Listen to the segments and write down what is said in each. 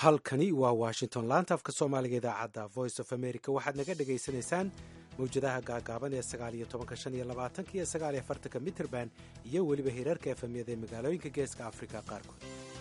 halkani waa washington laanta afka soomaaliga idaacadda voice of america waxaad naga dhagaysanaysaan mawjadaha gaagaaban ee sagaaliyo tobanka shan iyo labaatanka iyo sagaaliyo afartanka mitrband iyo weliba hirarka efemyada ee magaalooyinka geeska afrika qaarkood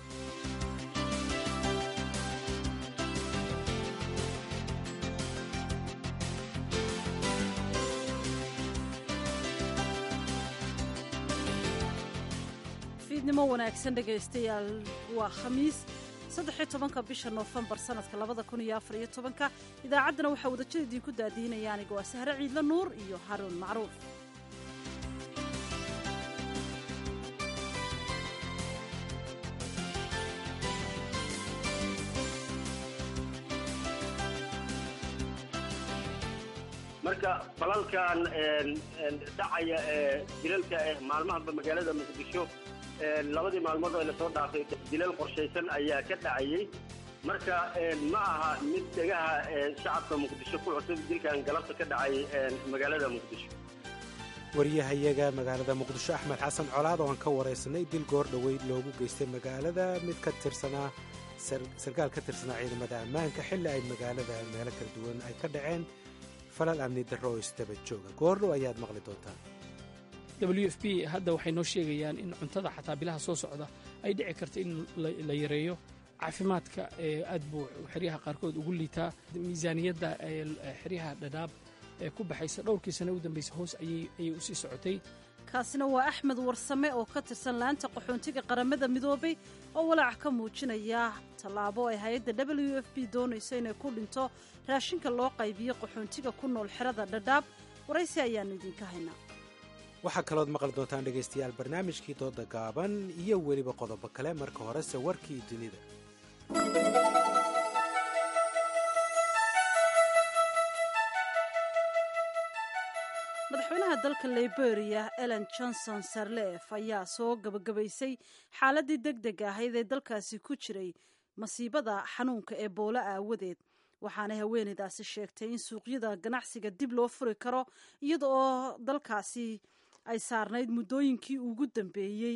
fiidnimo wanaagsan dhegaystayaal waa khamiis saddexiyo tobanka bisha noofembar sanadka labada kun iyo afar iyo tobanka idaacaddana waxaa wadajada idiinku daadiinaya aniga waa sahre ciidla nuur iyo haruun macruuf marka falalkan dhacaya ee dilalka eh maalmahanba magaalada muqdisho labadii maalmood oo lasoo dhaafay dilal qorshaysan ayaa ka dhacayey marka ma aha mid dhegaha shacabka muqdisho ku cusub dilkan galabta ka dhacay magaalada muqdisho waryahayaga magaalada muqdisho axmed xasan colaad oo aan ka waraysanay dil goor dhoweyd loogu geystay magaalada mid ka tirsanaa sarkaal ka tirsanaa ciidamada ammaanka xilli ay magaalada meelo kala duwan ay ka dhaceen falal amni darro oo isdaba jooga goordhow ayaad maqli doontaan w f b hadda waxay noo sheegayaan in cuntada xataa bilaha soo socda ay dhici karta in la yareeyo caafimaadka aad buu xeryaha qaarkood ugu liitaa miisaaniyadda xeryaha dhadhaab ee ku baxaysa dhowrkii sane u dambaysa hoos ayay u sii socotay kaasina waa axmed warsame oo ka tirsan laanta qaxoontiga qaramada midoobay oo walaac ka muujinaya tallaabo ay hay-adda w f b doonayso inay ku dhinto raashinka loo qaybiyo qaxoontiga ku nool xerada dhadhaab waraysi ayaannu idinka haynaa waxaa kalood maqli doontaan dhegaystayaal barnaamijkii dooda gaaban iyo weliba qodobo kale marka horese warkii dunida madaxweynaha dalka liberia ellen johnson sarlef ayaa soo gabagabaysay xaaladii deg deg ahayd ee dalkaasi ku jiray masiibada xanuunka ee boolo aawadeed waxaana haweeneydaasi sheegtay in suuqyada ganacsiga dib loo furi karo iyada oo dalkaasi ay saarnayd muddooyinkii ugu dambeeyey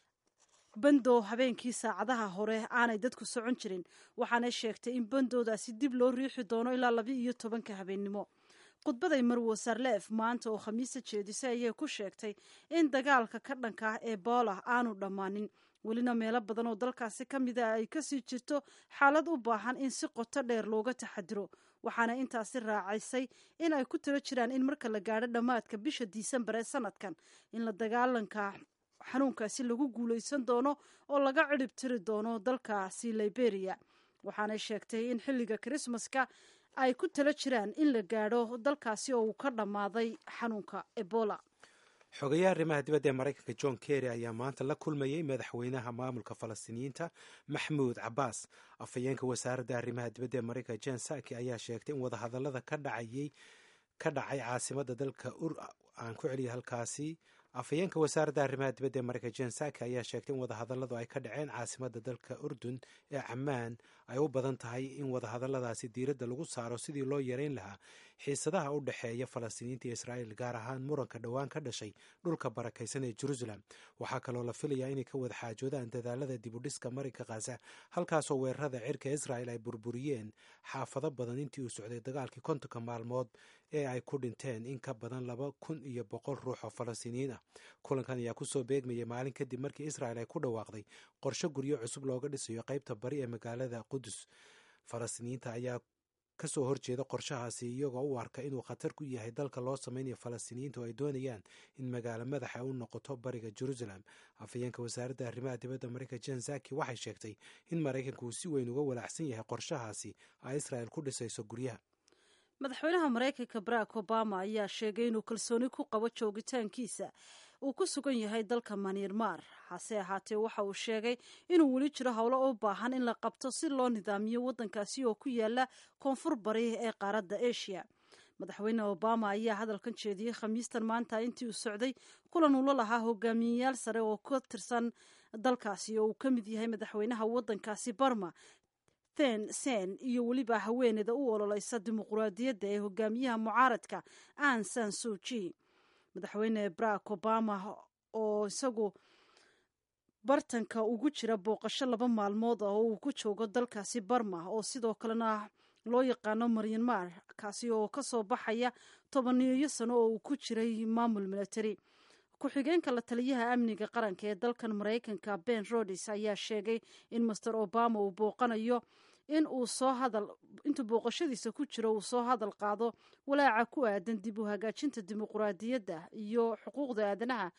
bandow habeenkii saacadaha hore aanay dadku socon jirin waxaanay sheegtay in bandowdaasi dib loo riixi doono ilaa laba iyo tobanka habeennimo khudbaday marwo sarleef maanta oo khamiista jeedisay ayay ku sheegtay in dagaalka ka dhanka ah ebola aanu dhammaanin welina meelo badan oo dalkaasi ka mid a ay kasii jirto xaalad u baahan in si qoto dheer looga taxadiro waxaana intaasi raacaysay in ay ku tiro jiraan in marka la gaadho dhammaadka bisha disembar ee sanadkan in la dagaalanka xanuunkaasi lagu guulaysan doono oo laga cidhib tiri doono dalkaasi liberia waxaanay sheegtay in xilliga krismaska ay ku talo jiraan in la gaadho dalkaasi oo uu ka dhammaaday xanuunka ebola xogayaha arrimaha dibadda ee maraykanka john kerry ayaa maanta la kulmayey madaxweynaha maamulka falastiiniyiinta maxmuud cabbaas afhayeenka wasaaradda arrimaha dibadda ee maraykanka jen saki ayaa sheegtay in wadahadallada ka dhacayey ka dhacay caasimada dalka aan ku celiya halkaasi afhayeenka wasaaradda arrimaha dibadda ee maraykanka jen saki ayaa sheegtay in wadahadalladu ay ka dhaceen caasimada dalka urdun ee camaan ay u badan tahay in wadahadalladaasi diiradda lagu saaro sidii loo yareyn lahaa xiisadaha u dhexeeya falastiiniinta iyo israa'iil gaar ahaan muranka dhowaan ka dhashay dhulka barakaysan ee jerusalem waxaa kaloo la filayaa inay ka wada xaajoodaan dadaalada dibudhiska marinka khaza halkaasoo weerarada cirka israa'il ay burburiyeen xaafado badan intii uu socday dagaalkii kontonka maalmood ee ay ku dhinteen in ka badan laba kun iyo boqol ruux oo falastiiniyiin ah kulankan ayaa kusoo beegmayay maalin kadib markii israa'il ay ku dhawaaqday qorshe guryo cusub looga dhisayo qaybta bari ee magaalada qudus falastiiniyiinta ayaa kasoo horjeeda qorshahaasi iyagoo u arka inuu khatar ku yahay dalka loo samaynayo falastiiniyiinta oo ay doonayaan in magaalo madaxa u noqoto bariga jerusalem afhayeenka wasaaradda arrimaha dibadda maraykanka jen zaki waxay sheegtay in maraykanka uu si weyn uga walaacsan yahay qorshahaasi ay israa'il ku dhisayso guryaha madaxweynaha maraykanka barack obama ayaa sheegay inuu kalsooni ku qabo joogitaankiisa uu ku sugan yahay dalka maniirmaar hase ahaatee waxa uu sheegay inuu weli jiro howlo u baahan in la qabto si loo nidaamiyo waddankaasi oo ku yaala koonfur bari ee qaaradda asia madaxweyne obama ayaa hadalkan jeediyey khamiistan maanta intii uu socday kulan uu la lahaa hogaamiyeyaal sare oo ka tirsan dalkaasi oo uu ka mid yahay madaxweynaha waddankaasi barma then sen iyo weliba haweeneyda u ololeysa dimuquraadiyadda ee hogaamiyaha mucaaradka an san suji madaxweyne barack obama oo isagu bartanka ugu jira booqasho laba maalmood ah oo uu ku joogo dalkaasi barma oo sidoo kalena loo yaqaano maryanmar kaasi oo kasoo baxaya tobaniyo sano oo uu ku jiray maamul military ku-xigeenka la taliyaha amniga qaranka ee dalkan maraykanka ben rodis ayaa sheegay in master obama uu booqanayo in uu soo hadal intuu booqashadiisa ku jiro uu soo hadal qaado walaaca ku aadan dib u hagaajinta dimuquraadiyadda iyo xuquuqda aadanaha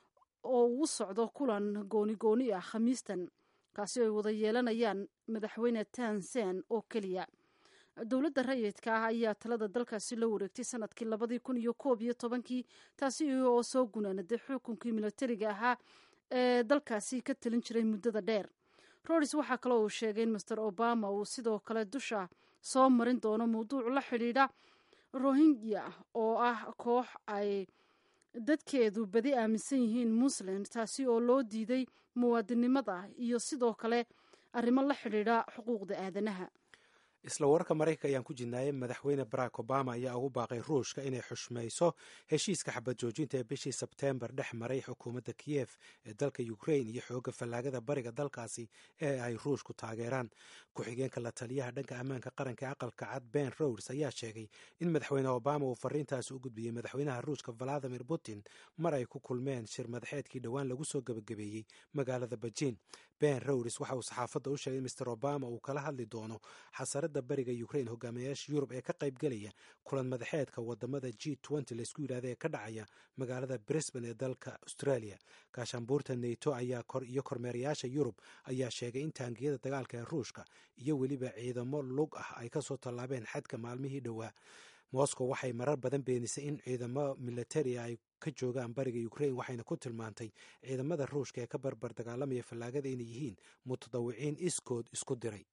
oo uu socdo kulan gooni gooni ah khamiistan kaasi ay wada yeelanayaan madaxweyne tansen oo keliya dowladda rayidka ah ayaa talada dalkaasi la wareegtay sanadkii labadii kun iyo koob iyo tobankii taasi oo soo gunaanaday xukunkii militariga ahaa ee dalkaasi ka talin jiray muddada dheer rodis waxaa kaloo uu sheegay in master obama uu sidoo kale dusha soo marin doono mawduuc la xidhiidha rohingya oo ah koox ay dadkeedu badi aaminsan yihiin muslim taasi oo loo diiday muwaadinimada iyo sidoo kale arrimo la xidhiidha xuquuqda aadanaha isla wararka maraykanka ayaan ku jirnaayay madaxweyne barack obama ayaa ugu baaqay ruushka inay xushmayso heshiiska xabad joojinta ee bishii sebteembar dhex maray xukuumadda kiyef ee dalka ukrain iyo xooga fallaagada bariga dalkaasi ee ay ruushku taageeraan ku-xigeenka la taliyaha dhanka ammaanka qaranka ee aqalka cad ben rods ayaa sheegay in madaxweyne obama uu fariintaasi u gudbiyey madaxweynaha ruushka valadimir putin mar ay ku kulmeen shir madaxeedkii dhowaan lagu soo gebagabeeyey magaalada bejiin ben rods waxa uu saxaafadda u sheegay in master obama uu kala hadli doono xasarada bariga ukrain hogaamiyayaasha yurub ee ka qaybgelaya kulan madaxeedka wadamada g laisku yidhahda ee ka dhacaya magaalada brisbane ee dalka australia gaashaanbuurta nato ayaa iyo kormeerayaasha yurub ayaa sheegay in taangiyada dagaalka ee ruushka iyo weliba ciidamo lug ah ay kasoo tallaabeen xadka maalmihii dhowaa moscow waxay marar badan beenisay in ciidamo militari ay ka joogaan bariga ukrain waxayna ku tilmaantay ciidamada ruushka ee ka barbar dagaalamaya fallaagada inay yihiin mutadawiciin iskood isku diray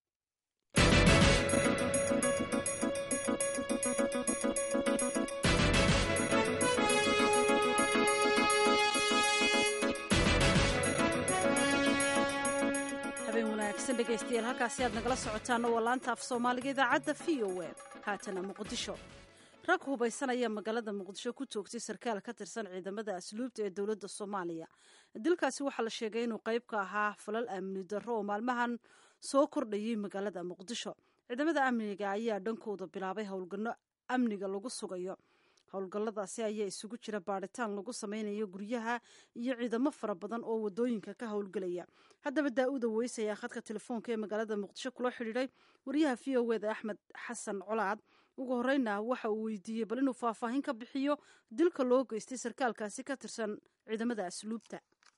habeen wanaagsan dhegaystayaal halkaasi aad nagala socotaan oo waa laanta af soomaaliga idaacadda v o e haatana muqdisho rag hubaysanaya magaalada muqdisho ku toogtay sarkaal ka tirsan ciidamada asluubta ee dowladda soomaaliya dilkaasi waxaa la sheegay inuu qayb ka ahaa falal amni darro oo maalmahan soo kordhayay magaalada muqdisho ciidamada amniga ayaa dhankooda bilaabay howlgallo amniga lagu sugayo howlgalladaasi ayaa isugu jira baadhitaan lagu sameynayo guryaha iyo ciidamo fara badan oo wadooyinka ka howlgelaya haddaba daa-uda weys ayaa khadka telefoonka ee magaalada muqdisho kula xidhiidhay wariyaha v o eda axmed xasan colaad ugu horeyna waxa uu weydiiyey bal inuu faahfaahin ka bixiyo dilka loo geystay sarkaalkaasi ka tirsan ciidamada asluubta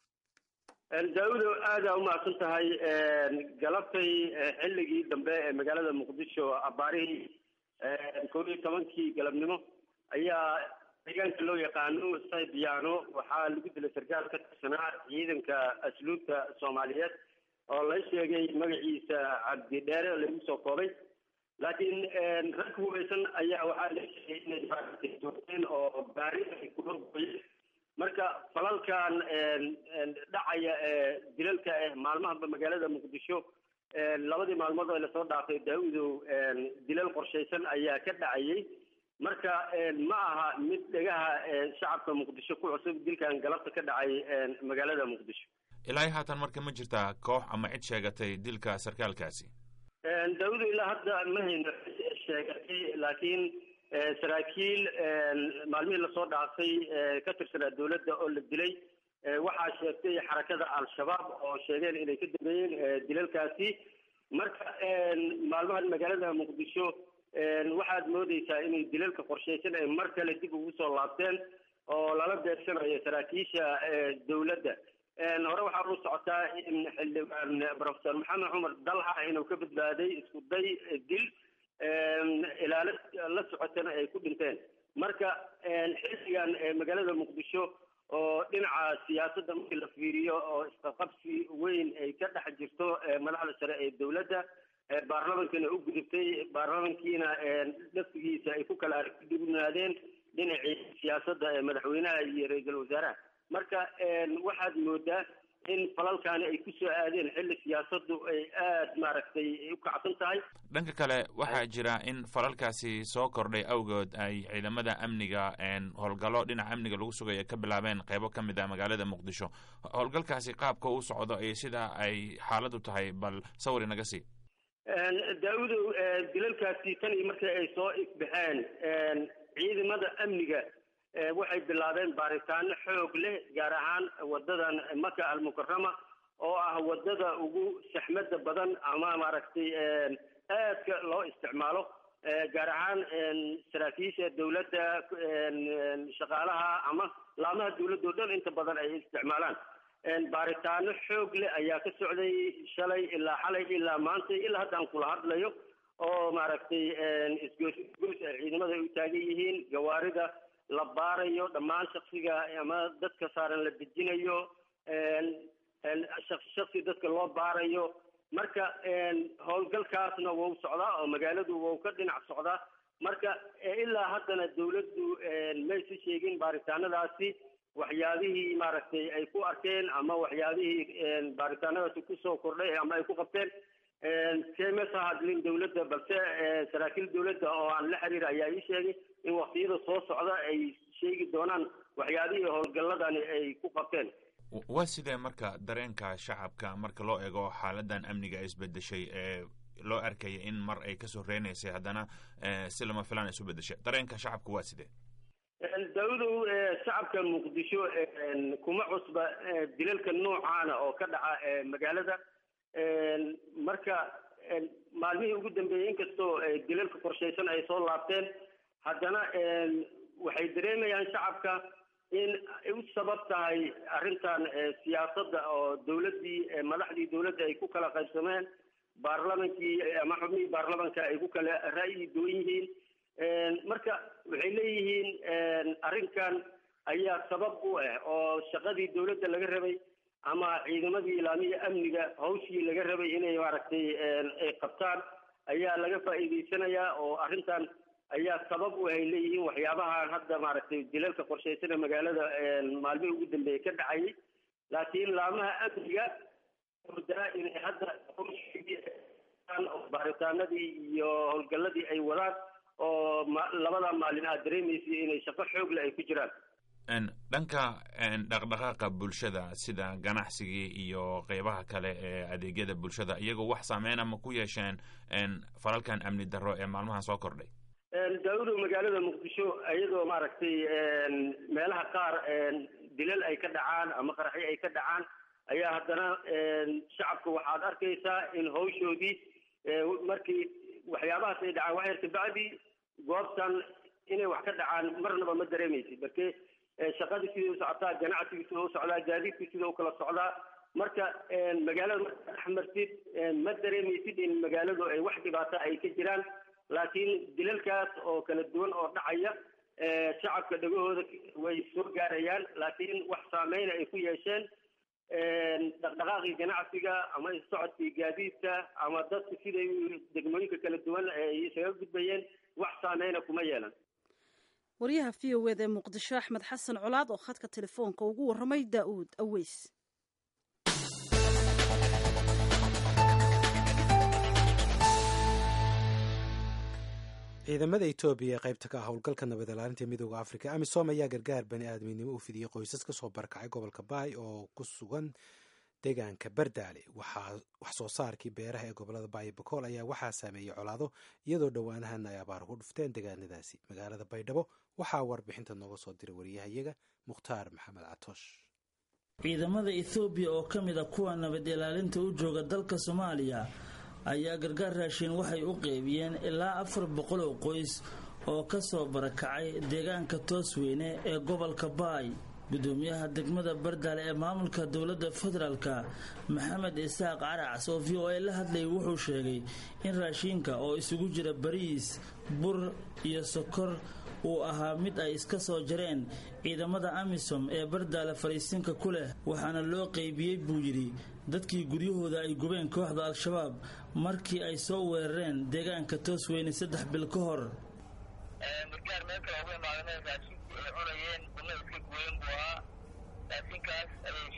daa-udo aada umahadsan tahay galabtay xilligii dambe ee magaalada muqdisho abaarihii koob iyo tobankii galabnimo ayaa deegaanka loo yaqaano saybiyaano waxaa lagu dilay sarkaal ka tirsanaa ciidanka asluubta soomaaliyeed oo la sheegay magaciisa cabdi dheere lagu soo koobay laakiin rag hubaysan ayaa waxaa la sheegay inay joogteen oo baari ay ku horgoyeen marka falalkan dhacaya ee dilalka eh maalmahanba magaalada muqdisho labadii maalmood oo lasoo dhaafay daa-udow dilal qorshaysan ayaa ka dhacayay marka ma aha mid dhegaha shacabka muqdisho ku cusub dilkan galabta ka dhacay magaalada muqdisho ilaa haatan marka ma jirtaa koox ama cid sheegatay dilka sarkaalkaasi daa-udu ilaa hadda ma hayno sheegatay laakiin saraakiil maalmihii lasoo dhaafay ka tirsanaa dowladda oo la dilay waxaa sheegtay xarakada al-shabaab oo sheegeen inay ka dambeeyeen dilalkaasi marka maalmahan magaalada muqdisho waxaad moodeysaa inay dilalka qorshaysan ay mar kale dib ugu soo laabteen oo lala beegsanayo saraakiisha dowladda hore waxaa u socotaa in xildhibaan professor maxamed cumar dalxa inuu ka badbaaday isku day dil ilaalo la socotana ay ku dhinteen marka xilligan magaalada muqdisho oo dhinaca siyaasadda markii la fiiriyo oo isqaqabsi weyn ay ka dhex jirto madaxda sare ee dowladda baarlamankana u gudubtay baarlamankiina laftigiisa ay ku kala argdugnaadeen dhinacii siyaasadda madaxweynaha iyo ra-iisul wasaaraha marka waxaad moodaa in falalkaani ay ku soo aadeen xilli siyaasaddu ay aada maaragtay u kacsan tahay dhanka kale waxaa jira in falalkaasi soo kordhay awgood ay ciidamada amniga howlgallo dhinaca amniga lagu sugaya ka bilaabeen qeybo ka mid ah magaalada muqdisho howlgalkaasi qaabka u socdo iyo sida ay xaaladu tahay bal sawir inaga sii daa-udow dilalkaasi tan iyo markii ay soo ifbaxeen ciidamada amniga waxay bilaabeen baaritaano xoog leh gaar ahaan wadadan maka almukarama oo ah wadada ugu saxmada badan ama maaragtay aadka loo isticmaalo gaar ahaan saraakiisha dawladda shaqaalaha ama laamaha dawladda o dhan inta badan ay isticmaalaan baaritaano xoog leh ayaa ka socday shalay ilaa xalay ilaa maanta ilaa hadda aan kula hadlayo oo maaragtay isgoos isgoos ay ciidamada u taagan yihiin gawaarida la baarayo dhammaan shaksiga ama dadka saaran la dejinayo shaksi shaksi dadka loo baarayo marka howlgalkaasna wau socdaa oo magaaladu wau ka dhinac socdaa marka ilaa haddana dawladdu maysa sheegin baaritaanadaasi waxyaabihii maaragtay ay ku arkeen ama waxyaabihii baaritaanadaasi kusoo kordhay ama ay ku qabteen kmasa hadlin dawladda balse saraakiil dawladda oo aan la xiriir ayaa ii sheegay in waktiyada soo socda ay sheegi doonaan waxyaabihii howlgalladani ay ku qabteen waa sidee marka dareenka shacabka marka loo eego xaaladan amniga isbedeshay ee loo arkaya in mar ay kasoo reynaysay haddana si lama filaan isu bedeshay dareenka shacabka waa sidee dawladow shacabka muqdisho kuma cusba dilalka noocaana oo ka dhaca magaalada marka maalmihii ugu dambeeyey inkastoo dilalka qorshaysan ay soo laabteen haddana waxay dareemayaan shacabka in u sabab tahay arrintan siyaasadda oo dawladdii madaxdii dawladda ay ku kala qaybsameen baarlamankii ama xubnihii baarlamanka ay ku kala ra'yi duwan yihiin marka waxay leeyihiin arrinkan ayaa sabab u ah oo shaqadii dawladda laga rabay ama ciidamadii ilaamiya amniga hawshii laga rabay inay maaragtay ay qabtaan ayaa laga faa'iidaysanayaa oo arrintan ayaa sabab u ay leeyihiin waxyaabahan hadda maaragtay dilalka qorshaysana magaalada maalmihii ugu dambeeyey ka dhacayay laakiin laamaha amniga ordaa inay hadda baaritaanadii iyo howlgalladii ay wadaan oo labada maalin aad dareemaysay inay shaqo xoogle ay ku jiraan dhanka dhaqdhaqaaqa bulshada sida ganacsigii iyo qeybaha kale ee adeegyada bulshada iyagoo wax saameyn ma ku yeesheen falalkan amni darro ee maalmahan soo kordhay daawudow magaalada muqdisho iyadoo maaragtay meelaha qaar dilal ay ka dhacaan ama qaraxyo ay ka dhacaan ayaa haddana shacabka waxaad arkaysaa in hawshoodii markii waxyaabahaas ay dhacaan waxyar kabacdi goobtan inay wax ka dhacaan marnaba ma dareemaysid marke shaqadii sidai u socotaa ganacsigii sida u socdaa gaadiidkii sida u kala socdaa marka magaalada markaa dhex martid ma dareemaysid in magaaladu ay wax dhibaato ay ka jiraan laakiin dilalkaas oo kala duwan oo dhacaya shacabka dhagahooda way soo gaarayaan laakiin wax saameyna ay ku yeesheen dhaqdhaqaaqii ganacsiga ama socodkii gaadiidka ama dadka siday degmooyinka kala duwan ay isaga gudbayeen wax saameyna kuma yeelan waryaha v o eda ee muqdisho axmed xasan colaad oo khadka telefoonka ugu warramay daa'uud aweys ciidamada etoobiya ee qaybta ka ah howlgalka nabad ilaalinta midooda afrika amisom ayaa gargaar bani aadminimo u fidiyey qoysas kasoo barakacay gobolka baay oo ku sugan deegaanka bardaale wax soo saarkii beeraha ee gobolada baay bakool ayaa waxaa saameeyey colaado iyadoo dhowaanahan ay abaar ku dhufteen deegaanadaasi magaalada baydhabo waxaa warbixinta nooga soo diray wariyahayaga mukhtaar maxamed catoosh ciidamada ethoobiya oo ka mid a kuwa nabad ilaalinta u jooga dalka soomaaliya ayaa gargaar raashin waxay u qeybiyeen ilaa afar boqol oo qoys oo ka soo barakacay deegaanka toosweyne ee gobolka baay gudoomiyaha degmada bardaale ee maamulka dowladda federaalka maxamed isaaq caracs oo v o a la hadlayay wuxuu sheegay in raashiinka oo isugu jira bariis bur iyo sokor uu ahaa mid ay iska soo jareen ciidamada amisom ee bardaale fariisinka ku leh waxaana loo qeybiyey buu yidhi dadkii guryahooda ay gubeen kooxda al-shabaab markii ay soo weerareen deegaanka toosweyne saddex bil ka hor gargaar meel kale uga imaadeen raashinkii ay cunayeen una iska gooyen buu ahaa raashinkaas ayay shalay iyo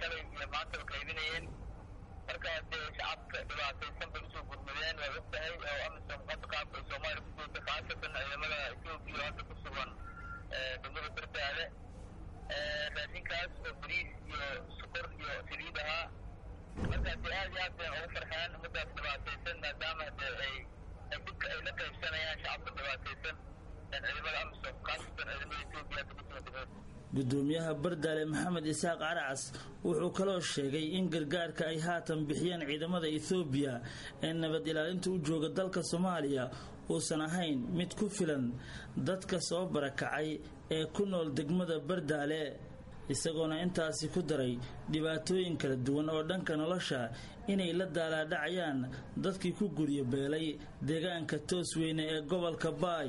maanta qaybinayeen marka dee shacabka dhibaataysan bay usoo gurmadeen waa og tahay oo amisom hadda qaabka ay soomaaliya ku joogta khaasatan ciidamada etoobiya oo hadda ku sugan degmada bardaale raashinkaas oo bariis iyo sukor iyo saliid ahaa markaas dee aad iyo aad bay ugu farxeen ummadaas dhibaataysan maadaama dee ay ay dhibka ay la qaybsanayaan shacabka dhibaataysan ciidamada amisom khaasatan ciidamada etoobiya hadda ku sugan degmada gudoomiyaha bardaale maxamed isaaq caracas wuxuu kaloo sheegay in gargaarka ay haatan bixiyeen ciidamada ethoobiya ee nabad ilaalinta u jooga dalka soomaaliya uusan ahayn mid ku filan dadka soo barakacay ee ku nool degmada bardaale isagoona intaasi ku daray dhibaatooyin kala duwan oo dhanka nolosha inay la daalaadhacayaan dadkii ku guryo beelay deegaanka toos weyne ee gobolka baay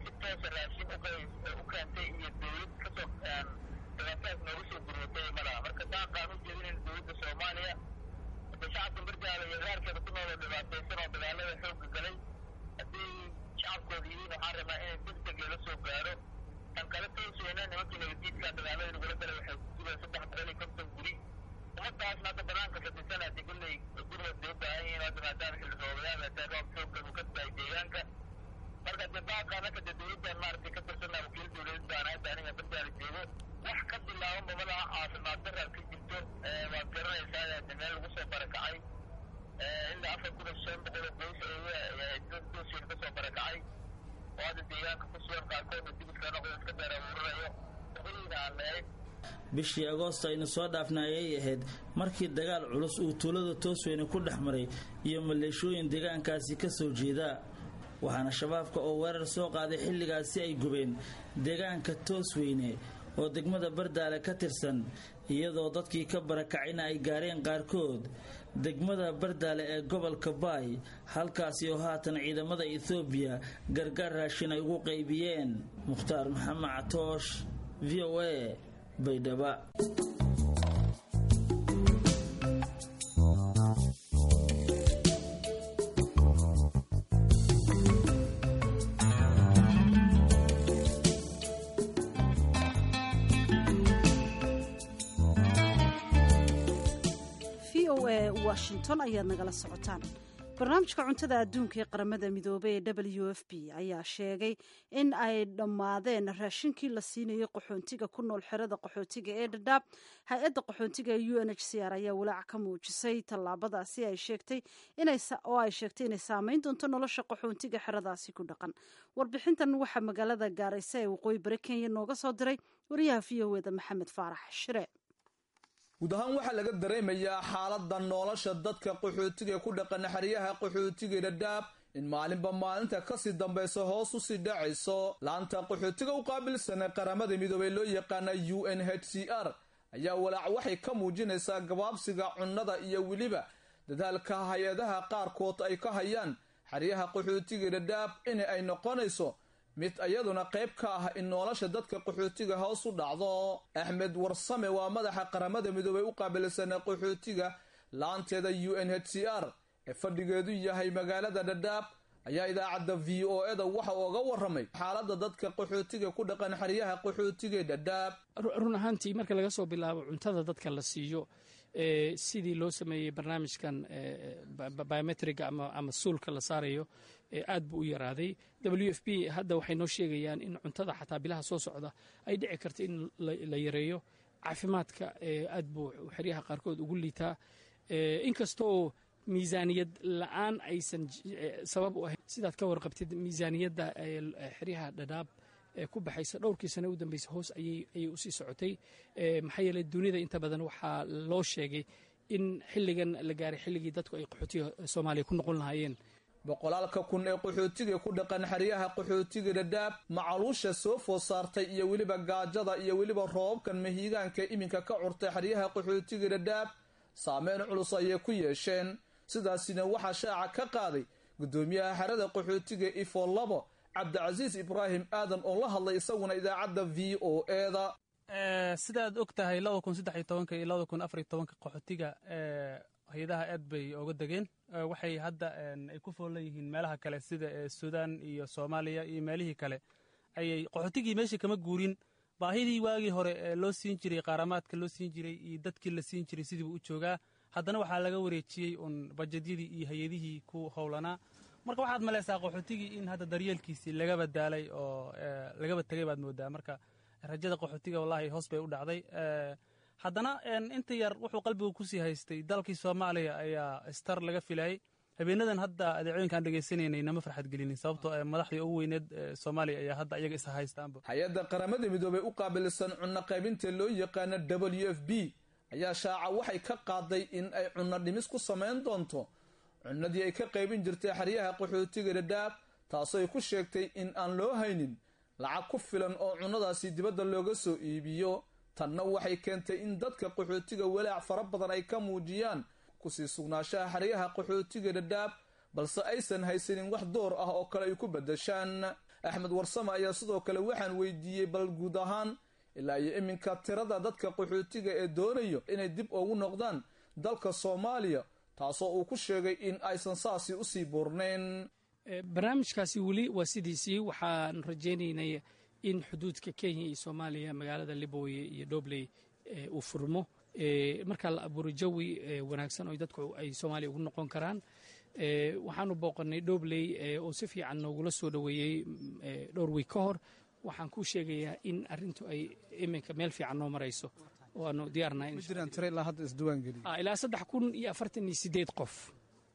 dhibaatadaas noogu soo gurmatay malaha marka daaqaan u jeedinayn dowladda soomaaliya hadda shacabka bardaale iyo gaarkeeda ku nooloo dhibaataysan oo dagaalada xoogga galay haddii shacabkooda yihiin waxaan rabaa inay degdeg lala soo gaaro tan kale toosweyne nimankii nabadiidka dagaalada lagula galay waxay ku sugeen saddex boqol iyo konton guri ummadaasna hadda banaanka fadhisan hadii kolley gurmad bay u baahan yihiin hadda maadaama xilli roobayaal hataa roob xooggan uu ka daay deegaanka marka dee baaqaan hadda dee dowladdan maaragtay ka tirsanaa wakiil dowladeed baan hadda aniga bardaale joogo wax ka bilaaban babadaha caafimaad daraa ka jirto waad garanaysaa de meel lagu soo barakacay ilaa afar kun iyo shan boqol oo qoys doosiir ka soo barakacay oo hadda deegaanka ku sugan qaarkoodna dibidka noqdo iska beer abuuranayo boqoliina aan leehay bishii agoosto aynu soo dhaafnay ayay ahayd markii dagaal culus uu tuulada toosweyne ku dhex maray iyo maleeshooyin deegaankaasi ka soo jeeda waxaana shabaabka oo weerar soo qaaday xilligaasi ay gubeen deegaanka toosweyne oo degmada bardaale ka tirsan iyadoo dadkii ka barakacayna ay gaareen qaarkood degmada bardaale ee gobolka baay halkaasi oo haatan ciidamada ethoobiya gargaar raashin ay ugu qaybiyeen mukhtaar maxamed catoosh v o a baydhaba washington ayaad nagala socotaan barnaamijka cuntada adduunka ee qaramada midoobey ee w f b ayaa sheegay in ay dhammaadeen raashinkii la siinayay qaxoontiga ku nool xerada qaxootiga ee dhadhaab hay-adda qaxoontiga ee u n h c r ayaa walaac ka muujisay tallaabadaasi ay sheegtay oo ay sheegtay inay saameyn doonto nolosha qaxoontiga xeradaasi ku dhaqan warbixintan waxaa magaalada gaaraysa ee waqooyi bari kenya nooga soo diray wariyaha v o eda maxamed faarax shire guud ahaan waxaa laga dareemayaa xaaladda nolosha dadka qaxootiga ee ku dhaqan xeryaha qaxootiga dhadhaab in maalinba maalinta kasii dambaysa hoos usii dhacayso laanta qaxootiga u qaabilsanee qaramada midoobey loo yaqaana u n h c r ayaa walaac waxay ka muujinaysaa gabaabsiga cunnada iyo weliba dadaalka hay-adaha qaarkood ay ka hayaan xeryaha qaxootiga dhadhaab in ay noqonayso mid iyaduna qayb ka ah in nolosha dadka qaxootiga hoos u dhacdo axmed warsame waa madaxa qaramada midoobey u qaabilsanee qaxootiga laanteeda u n h c r ee fadhigeedu yahay magaalada dhadhaab ayaa idaacadda v o eda waxa uga waramay xaaladda dadka qaxootiga ku dhaqan xeryaha qaxootiga dhadhaab run ahaantii marka laga soo bilaabo cuntada dadka la siiyo sidii loo sameeyey barnaamijkan biometriga ama suulka la saarayo aad buu u yaraaday w f b hadda waxay noo sheegayaan in cuntada xataa bilaha soo socda ay dhici karta in la yareeyo caafimaadka aad buu xeryaha qaarkood ugu liitaa inkastooo miisaaniyad la-aan aysan sabab u ahayn sidaad ka warqabtid miisaaniyadda xeryaha dhadhaab ku baxaysa dhowrkii sane u dambeysa hoos ayay usii socotay maxaa yeeley dunida inta badan waxaa loo sheegay in xilligan la gaaray xilligii dadku ay qaxootiga soomaaliya ku noqon lahaayeen boqolaalka kun ee qaxootiga ku dhaqan xeryaha qaxootiga dhadhaab macaluusha soo food saartay iyo weliba gaajada iyo weliba roobabkan mahiigaanka iminka ka curtay xeryaha qaxootiga dhadhaab saameyn culus ayay ku yeesheen sidaasina waxaa shaaca ka qaaday guddoomiyaha xerada qaxootiga ifo labo cabdicasiis ibraahim aadan oo la hadlay isaguna idaacadda v o eda sidaad og tahay labada kun saddex iyo tobanka iyo labada kun afar iyo tobanka qaxootiga hay-adaha aad bay ooga degeen waxay hadda ay ku foolan yihiin meelaha kale sida suudaan iyo soomaaliya iyo meelihii kale ayay qaxootigii meeshii kama guurin baahidii waagii hore ee loo siin jiray qaaramaadka loo siin jiray iyo dadkii la siin jiray sidiibu u joogaa haddana waxaa laga wareejiyey uun bajedyadii iyo hay-adihii ku howlanaa marka waxaad malaysaa qaxootigii in hadda daryeelkiisii lagaba daalay oo lagaba tegay baad moodaa marka rajada qaxootiga wallaahi hoos bay u dhacday haddana inta yar wuxuu qalbigu kusii haystay dalkii soomaaliya ayaa star laga filayay habeenadan hadda adeecooyinkaan dhegaysanaynay nama farxad gelinin sababtoo madaxdii ugu weyneed soomaaliya ayaa hadda iyaga isa haystaanba hay-adda qaramada midoobey u qaabilsan cunno qaybinta loo yaqaana w f b ayaa shaaca waxay ka qaaday in ay cunno dhimis ku samayn doonto cunnadii ay ka qaybin jirtay xeryaha qaxootiga dhadhaab taasoo ay ku sheegtay in aan loo haynin lacag ku filan oo cunnadaasi dibadda looga soo iibiyo tanna waxay keentay in dadka qaxootiga walaac fara badan ay ka muujiyaan kusii sugnaanshaha xeryaha qaxootiga dhadhaab balse aysan haysanin wax door ah oo kale ay ku beddeshaan axmed warsame ayaa sidoo kale waxaan weydiiyey bal guud ahaan ilaa iyo iminka tirada dadka qaxootiga ee doonayo inay dib ugu noqdaan dalka soomaaliya taasoo uu ku sheegay in aysan saasi usii buurnayn barnaamijkaasi weli waa sidiisii waxaan rajaynaynay in xuduudka kenya iyo soomaaliya magaalada liboye iyo dobley uu furmo markaa la abuuro jawi wanaagsan oo dadku ay soomaaliya ugu noqon karaan waxaanu booqannay dobley oo si fiican noogula soo dhoweeyey dhowr wiig ka hor waxaan kuu sheegayaa in arintu ay iminka meel fiican noo marayso waanu diyaarnahay ilaa saddex kun iyo afartan iyo sideed qof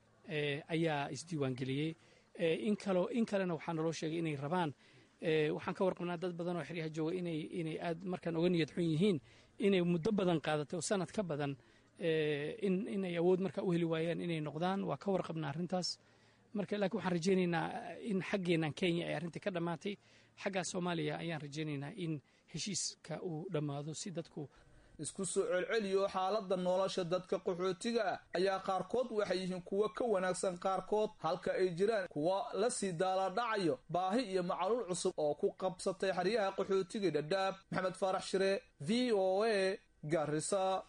ayaa isdiiwaangeliyey in kaloo in kalena waxaa naloo sheegay inay rabaan waxaan ka warqabnaa dad badan oo xeryaha jooga inay inay aad markaan oga niyad xun yihiin inay muddo badan qaadatay oo sanad ka badan in inay awood markaa u heli waayaan inay noqdaan waa ka warqabnaa arrintaas marka laakiin waxaan rajaynaynaa in xaggeennan kenya ay arrintii ka dhammaatay xaggaa soomaaliya ayaan rajaynaynaa in heshiiska uu dhammaado si dadku isku soo celceliyo xaaladda nolosha dadka qaxootiga ah ayaa qaarkood waxay yihiin kuwo ka wanaagsan qaarkood halka ay jiraan kuwa la sii daalaadhacayo baahi iyo macaluul cusub oo ku qabsatay xeryaha qaxootiga dhadhaab maxamed faarax shire v o a garisa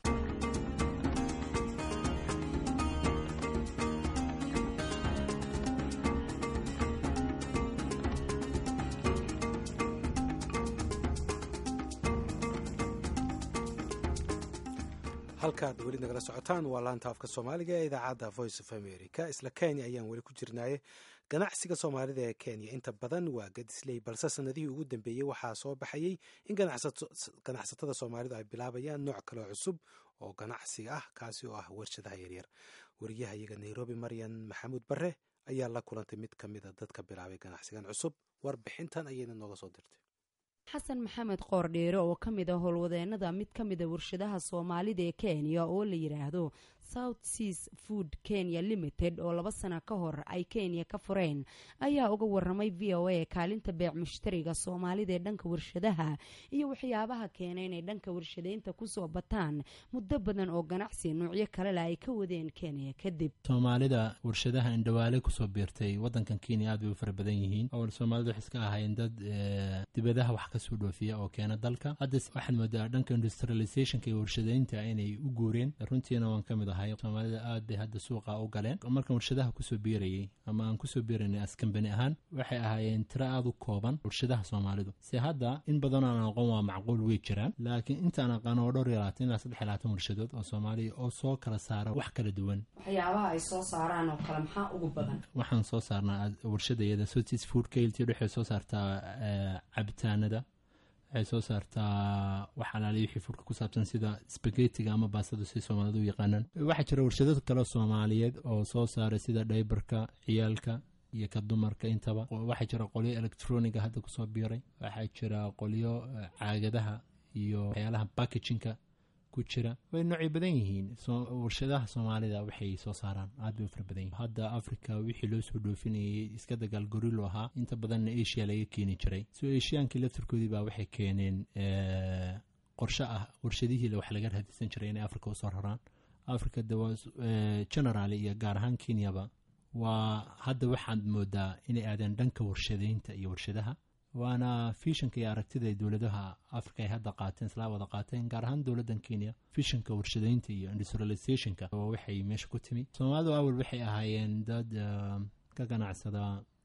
halkaad weli nagala socotaan waa laanta afka soomaaliga ee idaacadda voice of america isla kenya ayaan weli ku jirnaaye ganacsiga soomaalida ee kenya inta badan waa gadisley balse sanadihii ugu dambeeyey waxaa soo baxayey in ganacsatada soomaalidu ay bilaabayaan nooc kaleo cusub oo ganacsi ah kaasi oo ah warshadaha yaryar wariyaha iyaga nairobi maryan maxamuud bare ayaa la kulantay mid ka mida dadka bilaabay ganacsigan cusub warbixintan ayayna nooga soo dirtay xasan maxamed qoordheere oo ka mid a howlwadeenada mid ka mida warshadaha soomaalida ee kenya oo la yidhaahdo south seas food kenya limited oo laba sana ka hor ay kenya ka fureen ayaa uga waramay v o a kaalinta beec mushtariga soomaalida ee dhanka warshadaha iyo waxyaabaha keenay inay dhanka warshadeynta kusoo bataan muddo badan oo ganacsi nuucyo kalele ay ka wadeen kenya kadib soomaalida warshadaha indhawaale kusoo biirtay wadankan kenya aad bay u fara badan yihiin oo soomaalida waxay iska ahaayeen dad dibadaha wax kasoo dhoofiya oo keena dalka hadda waxaad moodaa dhanka industrializationka iyo warshadeynta inay u guureen runtiina waan ka mid ahay soomaalida aad bay hadda suuqa u galeen markaan warshadaha kusoo biirayay ama aan kusoo biiranay askambani ahaan waxay ahaayeen tiro aada u kooban warshadaha soomaalidu se hadda in badan aan aqoon waa macquul wey jiraan laakiin intaan aqaan oo dhowr iyo labaatan ilaa saddex iyo labaatan warshadood oo soomaaliya oo soo kala saara wax kala duwan waxyaabaha ay soo saaraan oo kale maxaa ugu badan waxaan soo saarnaa warshadayada sotis food kailti waxay soo saartaa cabitaanada waxay soo saartaa wax alaali wixii furka ku saabsan sida spagetiga ama baastada si soomaalidu u yaqaanaan waxaa jira warshado kale soomaaliyeed oo soo saara sida dhaybarka ciyaalka iyo ka dumarka intaba waxaa jira qolyo electroniga hadda kusoo biiray waxaa jira qolyo caagadaha iyo waxyaalaha backajinka ku jira way noocay badan yihiin warshadaha soomaalida waxay soo saaraan aad bay u fara badan yihin hadda africa wixii loo soo dhoofinayay iska dagaal gorilo ahaa inta badanna asia laga keeni jiray so asiaankii laftarkoodii baa waxay keeneen qorshe ah warshadihii wax laga raadisan jiray inay africa usoo raraan africa dawa generaal iyo gaar ahaan kenyaba waa hadda waxaad moodaa inay aadeen dhanka warshadeynta iyo warshadaha waana fishanka iyo aragtida ay dowladaha africa ay hadda qaateen islaa wada qaateen gaar ahaan dowladdan kenya fishanka warshadeynta iyo industrializationka oo waxay meesha ku timi soomaalidu awal waxay ahaayeen dad ka ganacsada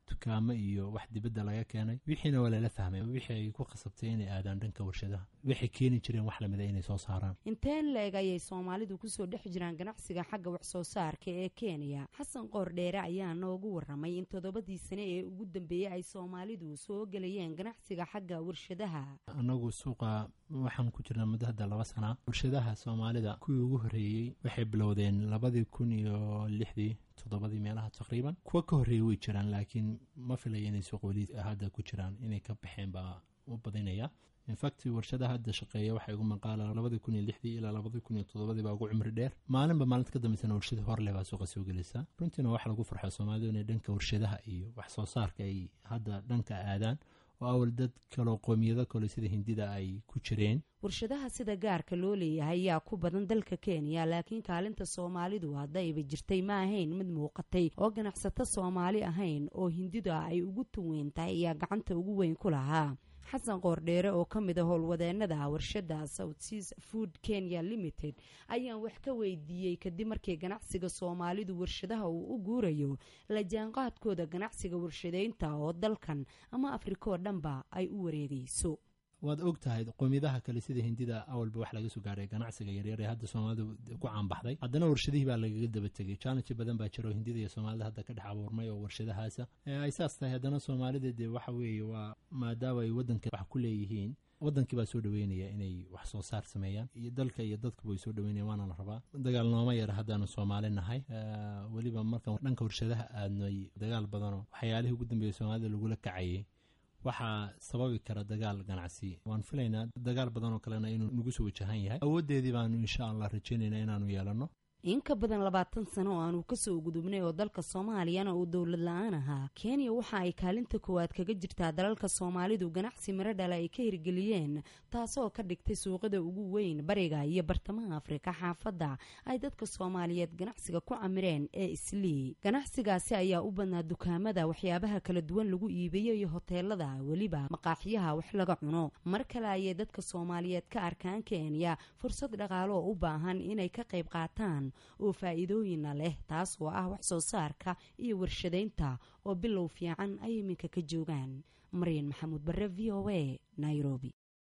dukaamo iyo wax dibadda laga keenay wixiina waa lala fahmay wixii ay ku khasabtay inay aadaan dhanka warshadaha waxay keeni jireen wax lamida inay soo saaraan inteen la-eg ayay soomaalidu kusoo dhex jiraan ganacsiga xagga wax soo saarka ee kenya xasan qoordheere ayaa noogu waramay in toddobadii sane ee ugu dambeeyey ay soomaalidu soo gelayeen ganacsiga xagga warshadaha anagu suuqa waxaan ku jirnaa muddo hadda laba sana warshadaha soomaalida kuwii ugu horreeyey waxay bilowdeen labadii kun iyo lixdii toddobadii meelaha taqriiban kuwa ka horreeyey way jiraan laakiin ma filaya inay suuq weli hadda ku jiraan inay ka baxeen baa u badinaya infact warshadaha hadda shaqeeya waxay ugu maqaala labadii kun iyo lixdii ilaa labadii kun iyo toddobadii baa ugu cumri dheer maalinba maalinta ka dambeysana warshada horleh baa suuqa soo gelaysa runtiina waxa lagu farxo soomaalidu inay dhanka warshadaha iyo wax soo saarka ay hadda dhanka aadaan oo awal dad kaloo qoomiyado kale sida hindida ay ku jireen warshadaha sida gaarka loo leeyahay ayaa ku badan dalka kenya laakiin kaalinta soomaalidu haddayba jirtay ma ahayn mid muuqatay oo ganacsato soomaali ahayn oo hindida ay ugu tuweyn tahay ayaa gacanta ugu weyn ku lahaa xasan qoordheere oo ka mid a howlwadeenada warshada south seas food kenya limited ayaan wax ka weydiiyey kadib markii ganacsiga soomaalidu warshadaha uu u guurayo la jaanqaadkooda ganacsiga warshadeynta oo dalkan ama afrika oo dhanba ay u wareegayso waad og tahay qoomiyadaha kale sida hindida awalba wax laga soo gaaray ganacsiga yaryar ee hadda soomaalidu ku caanbaxday haddana warshadihii baa lagaga daba tegay challenge badan baa jiro hindida iyo soomaalida hadda ka dhex abuurmay oo warshadahaasa ay saas tahay haddana soomaalida dee waxa weeye waa maadaama ay waddanka wax ku leeyihiin wadankii baa soo dhaweynaya inay wax soo saar sameeyaan iyo dalka iyo dadkuba ay soo dhaweynayan waana la rabaa dagaal nooma yara haddaanu soomaali nahay weliba markaan dhanka warshadaha aadnay dagaal badanoo waxyaalihii ugu dambeeyey soomaalida lagula kacayay waxaa sababi kara dagaal ganacsi waan filaynaa dagaal badan oo kalena inuu nagu soo wajahan yahay awooddeedii baanu insha allah rajaynaynaa inaanu yeelanno in ka badan labaatan sano oo aanu kasoo gudubnay oo dalka soomaaliyana uu dowlad la-aan ahaa kenya waxa ay kaalinta koowaad kaga jirtaa dalalka soomaalidu ganacsi miro dhala ay ka hirgeliyeen taasoo ka dhigtay suuqada ugu weyn bariga iyo bartamaha afrika xaafadda ay dadka soomaaliyeed ganacsiga ku camireen ee islii ganacsigaasi ayaa u badnaa dukaamada waxyaabaha kala duwan lagu iibiyo iyo hoteelada weliba maqaaxiyaha wax laga cuno mar kale ayay dadka soomaaliyeed ka arkaan kenya fursad dhaqaalo oo u baahan inay ka qayb qaataan oo faa-iidooyina leh taas oo ah wax soo saarka iyo warshadaynta oo bilow fiican ay iminka ka joogaan maryan maxamuud bare v o a nairobi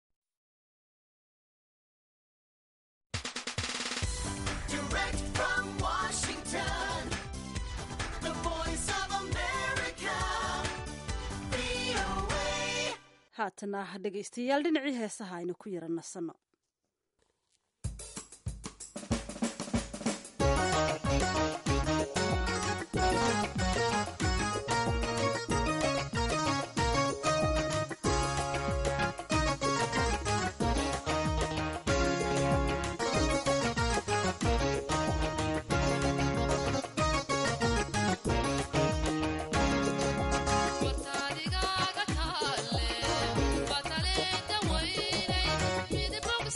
haatana dhegaystayaal dhinacii heesaha aynu ku yara nasanno Watadigaaga taale, wataleeta weynay, midabog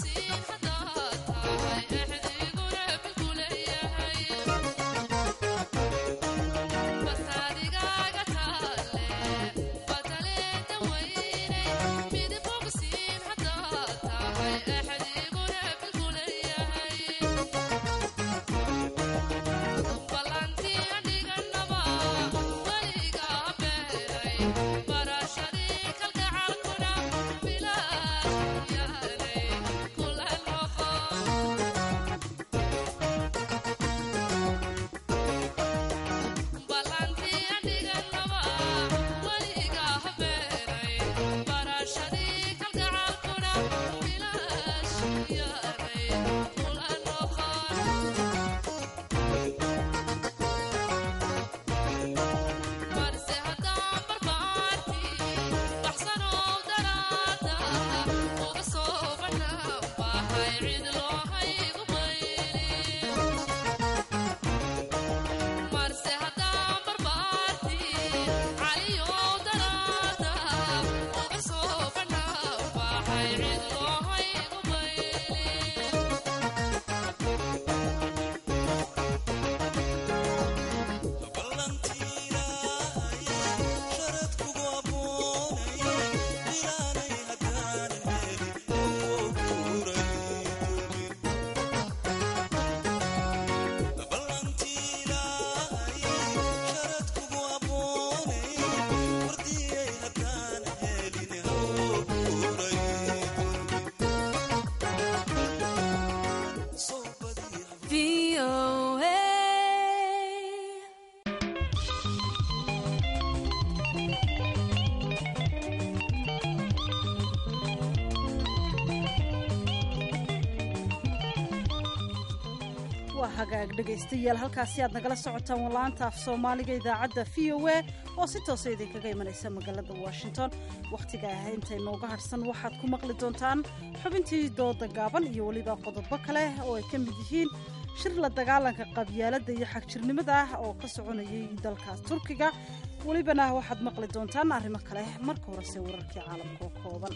waa hagaag dhegaystayaal halkaasi aad nagala socotaan walaanta af soomaaliga idaacadda v o a oo si toosa idinkaga imanaysa magaalada washington wakhtiga ah intay nooga hadhsan waxaad ku maqli doontaan xubintii dooda gaaban iyo weliba qodobo kale oo ay ka mid yihiin shir la dagaalanka qabyaaladda iyo xagjirnimada ah oo ka soconayay dalkaas turkiga welibana waxaad maqli doontaan arrimo kale marka horese wararkii caalamka oo kooban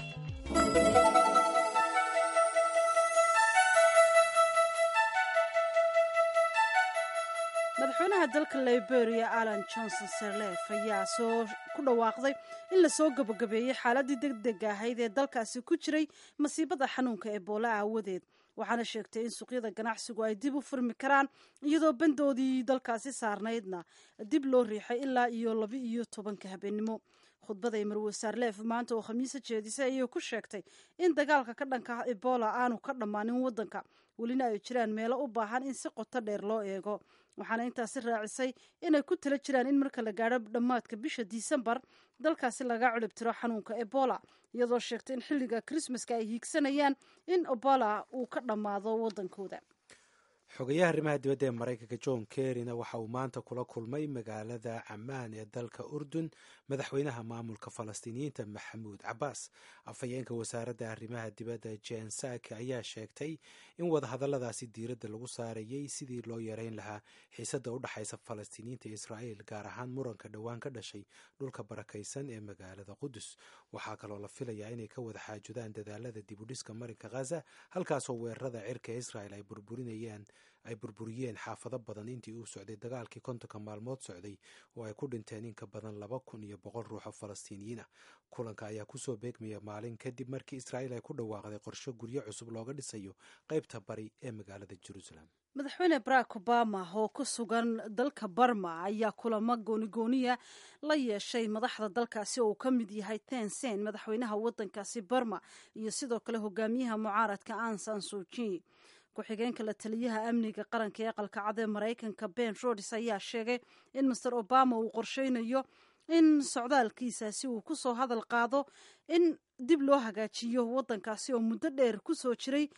madaxweynaha dalka liberia alan johnson serlef ayaa soo ku dhawaaqday in lasoo gabagabeeyey xaaladii deg deg ahayd ee dalkaasi ku jiray masiibada xanuunka ebola aawadeed waxaana sheegtay in suuqyada ganacsigu ay dib u furmi karaan iyadoo bandoodii dalkaasi saarnaydna dib loo riixay ilaa iyo laba iyo tobanka habeenimo khudbaday marwe sarlef maanta oo khamiisa jeedisay ayay ku sheegtay in dagaalka ka dhanka ebola aanu ka dhammaanin waddanka welina ay jiraan meelo u baahan in si qoto dheer loo eego waxaana intaasi raacisay inay ku tala jiraan in marka la gaadho dhammaadka bisha disembar dalkaasi laga culibtiro xanuunka ebola iyadoo sheegtay in xilliga krismaska ay hiigsanayaan in ebola uu ka dhammaado waddankooda xogayaha arrimaha dibadda ee maraykanka john kerryna waxa uu maanta kula kulmay magaalada camaan ee dalka urdun madaxweynaha maamulka falastiiniyiinta maxamuud cabaas afhayeenka wasaaradda arrimaha dibadda jen saki ayaa sheegtay in wadahadalladaasi diiradda lagu saarayay sidii loo yareyn lahaa xiisadda u dhexaysa falastiiniyiinta iyo israa'iil gaar ahaan muranka dhowaan ka dhashay dhulka barakaysan ee magaalada qudus waxaa kaloo la filayaa inay ka wada xaajudaan dadaalada dibudhiska marinka khaza halkaasoo weerarada cirka israel ay burburinayaan ay burburiyeen xaafado badan intii uu socday dagaalkii kontonka maalmood socday oo ay ku dhinteen in ka badan laba kun iyo boqol ruux oo falastiiniyiin ah kulanka ayaa kusoo beegmaya maalin kadib markii israa'iil ay ku dhawaaqday qorsho guryo cusub looga dhisayo qaybta bari ee magaalada jerusalem madaxweyne barack obama oo ku sugan dalka barma ayaa kulamo goonigooniya la yeeshay madaxda dalkaasi oo uu ka mid yahay tensen madaxweynaha waddankaasi barma iyo sidoo kale hogaamiyaha mucaaradka ansan suji ku-xigeenka la taliyaha amniga qaranka ee aqalka cad ee maraykanka ben rods ayaa sheegay in master obama uu qorsheynayo in socdaalkiisaasi uu kusoo hadal qaado in dib loo hagaajiyo waddankaasi oo muddo dheer kusoo jiray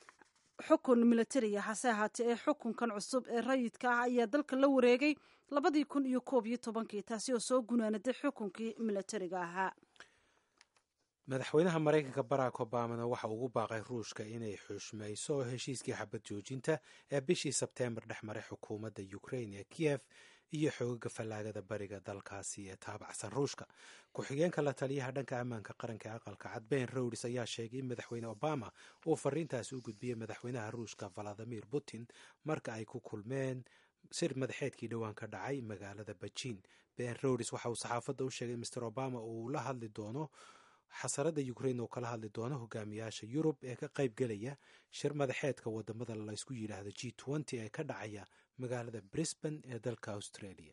xukun militariya hase ahaatee ee xukunkan cusub ee rayidka ah ayaa dalka la wareegay labadii kun iyo koob iyo tobankii taasi oo soo gunaanaday xukunkii militariga ahaa madaxweynaha maraykanka barack obamana waxa ugu baaqay ruushka inay xushmayso heshiiskii xabad joojinta ee bishii sebteembar dhex maray xukuumadda ukrain ee kiyef iyo xoogaga fallaagada bariga dalkaasi ee taabacsan ruushka ku-xigeenka la taliyaha dhanka ammaanka qaranka ee aqalka cad ben rowds ayaa sheegay in madaxweyne obama uu fariintaasi u gudbiyey madaxweynaha ruushka valadimir putin marka ay ku kulmeen sir madaxeedkii dhowaan ka dhacay magaalada bejiin ben rowds waxa uu saxaafadda u sheegay master obama uu la hadli doono xasarada ukrain oo kala hadli doono hogaamiyaasha yurub ee ka qayb gelaya shir madaxeedka wadamada laysku yidhaahdo g nty ee ka dhacaya magaalada brisbane ee dalka australia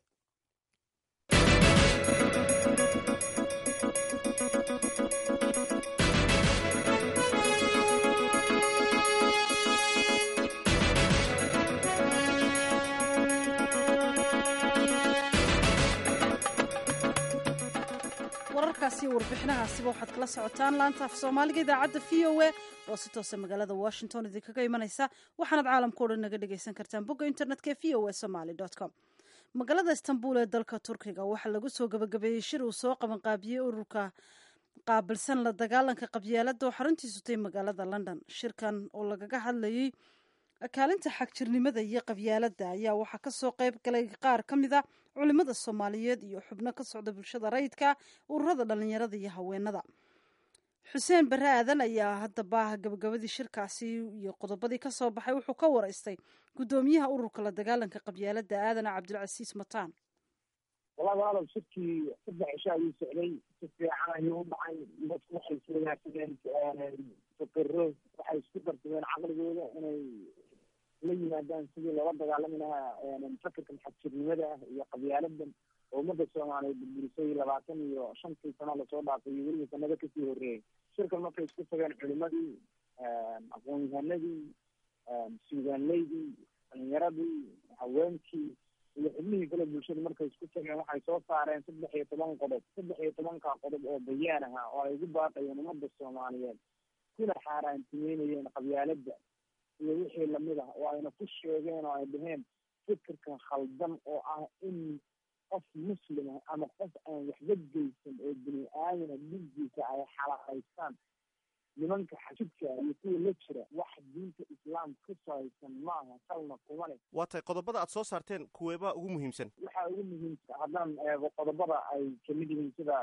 wararkaasi warbixinahaasiba waxaad kala socotaan laanta af soomaaliga idaacadda v o a oo si toosa magaalada washington idinkaga imanaysa waxaanaad caalamkao dhan naga dhegaysan kartaan bogga internetka ee v o a somaly com magaalada istanbul ee dalka turkiga waxaa lagu soo gabagabeeyey shir uu soo qabanqaabiyey ururka qaabilsan la dagaalanka qabyaalada oo xaruntiisu tay magaalada london shirkan oo lagaga hadlayey kaalinta xagjirnimada iyo qabyaaladda ayaa waxaa kasoo qayb galay qaar ka mid a culimada soomaaliyeed iyo xubno ka socda bulshada rayidka ururada dhalinyarada iyo haweenada xuseen bare aadan ayaa haddaba gabagabadii shirkaasi iyo qodobadii kasoo baxay wuxuu ka waraystay guddoomiyaha ururka la dagaalanka qabyaaladda aadan cabdilcasiis mataan walahi walaalow shirkii saddex cisho ayuu socday si fiican ayuu u dhacay dadku waxay iswadaagsadeen fakero waxay isku darsadeen caqligooda inay la yimaadaan sidii loola dagaalami lahaa fakarka xagjirnimada ah iyo qabyaaladan oo ummadda soomaaliyeed burburisay labaatan iyo shantii sano lasoo dhaafay iyo weliba sanado kasii horreeyay shirkan markay isku tageen culimadii aqoon-yahanadii suugaanleydii dhalinyaradii haweenkii iyo xubnihii kale bulshada markay isku tageen waxay soo saareen saddex iyo toban qodob saddex iyo tobanka qodob oo bayaan ahaa oo ay ugu baaqayeen ummadda soomaaliyeed kuna xaaraantimeynayeen qabyaaladda iyo wixii lamid ah oo ayna ku sheegeen oo ay dhaheen fikirka khaldan oo ah in qof muslima ama qof aan waxba geysan oo bini aadana dhigiisa ay xalaalaystaan nimanka xajibka iyo kuwa la jira wax diinta islaamka ka sahaysan maaha salna kuma leh waa tahay qodobada aad soo saarteen kuweebaa ugu muhiimsan waxaa ugu muhiimsan haddaan eego qodobada ay kamid yihiin sida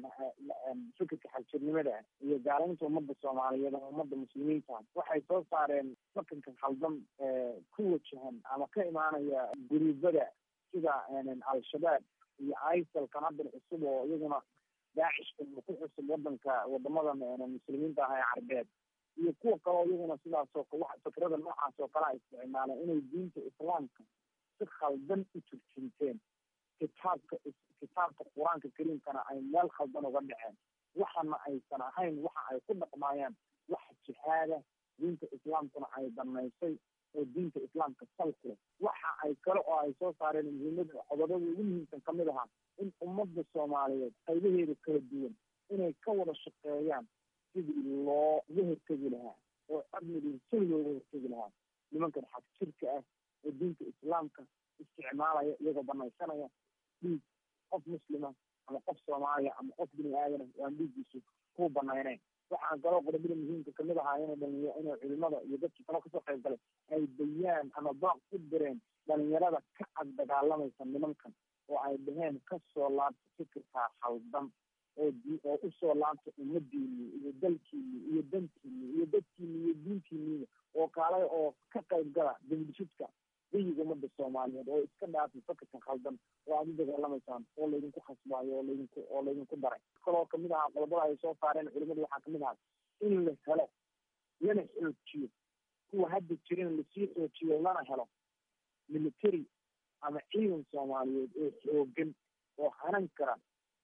fikirka xagjirnimada iyo gaalaynta ummadda soomaaliyeed ama ummadda muslimiinta waxay soo saareen fakanka khaldan ku wajahan ama ka imaanaya guruubada sida al-shabaab iyo isalkan haddan cusub oo iyaguna daacishka ku cusub wadanka wadamadan muslimiinta ah ee carbeed iyo kuwa kaleo iyaguna sidaasoo fikrada noocaas oo kale a isticmaaleen inay diinta islaamka si khaldan u turjinteen kitaabka kitaabka qur-aanka kariimkana ay meel khaldan uga dhaceen waxana aysan ahayn waxa ay ku dhaqmaayaan wax jihaada diinta islaamkuna ay banaysay oo diinta islaamka sal ku leh waxa ay kale oo ay soo saareen muhiimada qodobada ugu muhiimsan kamid ahaa in ummadda soomaaliyeed qaybaheeda kala duwan inay ka wada shaqeeyaan sidii looga hortegi lahaa oo amnigii si looga hortegi lahaa nimankan xag jirka ah oo diinta islaamka isticmaalaya iyagoo banaysanaya dhiig qof muslima ama qof soomaaliya ama qof bini aadana waan dhiiggiisu ku banayneyn waxaan kaloo qodobada muhiimka kamid ahaa inay dhalinya inay culimada iyo dadkii kalo kasoo qayb galay ay bayaan ama baaq u direen dhalinyarada ka ag dagaalamaysa nimankan oo ay dhaheen kasoo laabta fikirkaa khaldan oo oo usoo laabta ummadiini iyo dalkiini iyo dantiini iyo dadkiini iyo diintiiniiba oo kaalay oo ka qayb gala dambishidka dayiga ummadda soomaaliyeed oo iska dhaafay fakirka khaldan oo aad u dagaalamaysaan oo laydinku khasbaayo oo laydinku oo laydinku daray kaloo kamid ahaa qodobada ay soo saareen culimadu waxaa kamid ahaa in la helo lana xoojiyo kuwa hadda jirin lasii xoojiyo lana helo military ama ciidan soomaaliyeed oo xoogan oo hanan kara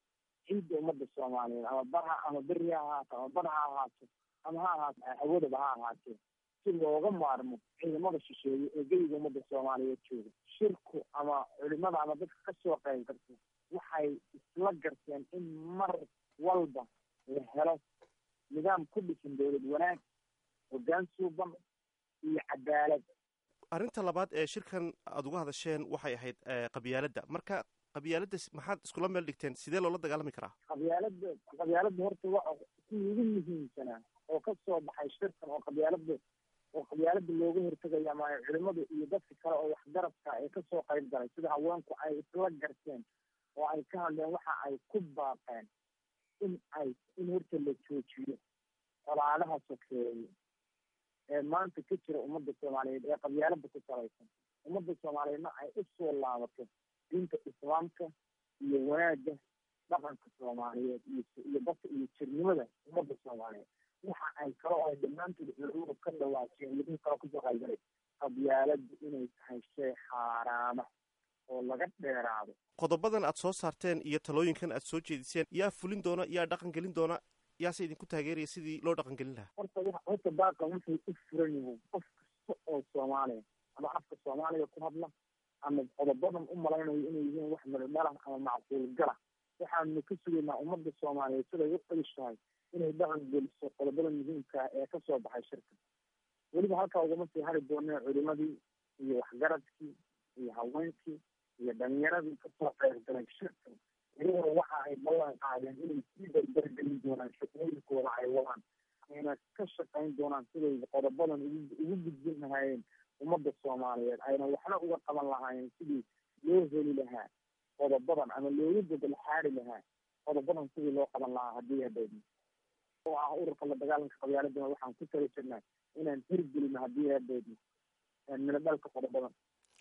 ciidda ummadda soomaaliyeed ama barha ama beri ha ahaato ama bar ha ahaato ama ha ahaato awoodaba ha ahaatee si looga maarmo ciidamada shisheeye ee geyga ummadda soomaaliyeed jooga shirku ama culimada ama dadka kasoo qayb garta waxay isla garteen in mar walba la helo nidaam ku dhisan dowlad wanaag hoggaan suuban iyo cadaalad arrinta labaad ee shirkan aada uga hadasheen waxay ahayd qabyaaladda marka qabyaaladda maxaad iskula meel dhigteen sidee loola dagaalami karaa qabyaalada qabyaaladda horta waa kuwii ugu muhiimsanaa oo kasoo baxay shirkan oo qabyaalada oo qabyaalada looga hortegaya ama culimadu iyo dadka kale oo waxgarabka ee kasoo qayb galay sida haweenku ay isla garteen oo ay ka hadleen waxa ay ku baaqeen in ay in horta la joojiyo colaadaha sokeeye ee maanta ka jira ummadda soomaaliyeed ee qabyaalada ku salaysan ummadda soomaaliyeedna ay usoo laabato diinta islaamka iyo wanaagga dhaqanka soomaaliyeed iyo iyo dadka iyo jirnimada ummadda soomaaliyeed waxa ay kale oo ay dhammaantood culimadu ka dhawaajeen midin kale kusoo qaybgalay qabyaaladu inay tahay shay xaaraama oo laga dheeraado qodobadan aad soo saarteen iyo talooyinkan aad soo jeediseen yaa fulin doona yaa dhaqan gelin doona yaase idinku taageeraya sidii loo dhaqan gelin lahaa horta wa horta baaqan wuxuu u furan yahay qof kasta oo soomaaliya ama afka soomaaliya ku hadla ama qodobadan u malaynayo inay yihiin wax meldhalah ama macquul gala waxaanu ka sugaynaa ummadda soomaaliyeed siday u qadish tahay inay dhaqan geliso qodobada muhiimka ee kasoo baxay shirka weliba halkaa ugama sii hari doonee culimadii iyo waxgaradkii iyo haweenkii iyo dhalinyaradii kasoo qaybgalay shirka iyaguna waxa ay ballan qaadeen inay sii dardargelin doonaan shaqooyinkooda ay wadaan ayna ka shaqayn doonaan siday qodobadan ugu gudbin lahaayeen ummadda soomaaliyeed ayna waxna uga qaban lahaayeen sidii loo heli lahaa qodobadan ama looga gobol xaari lahaa qodobadan sidii loo qaban lahaa haddii hadeedna oo ah ururka la dagaalanka qabyaaladana waxaan ku tala jirnaa inaan hirgelino haddii hadeedna mina dhalka qodobadan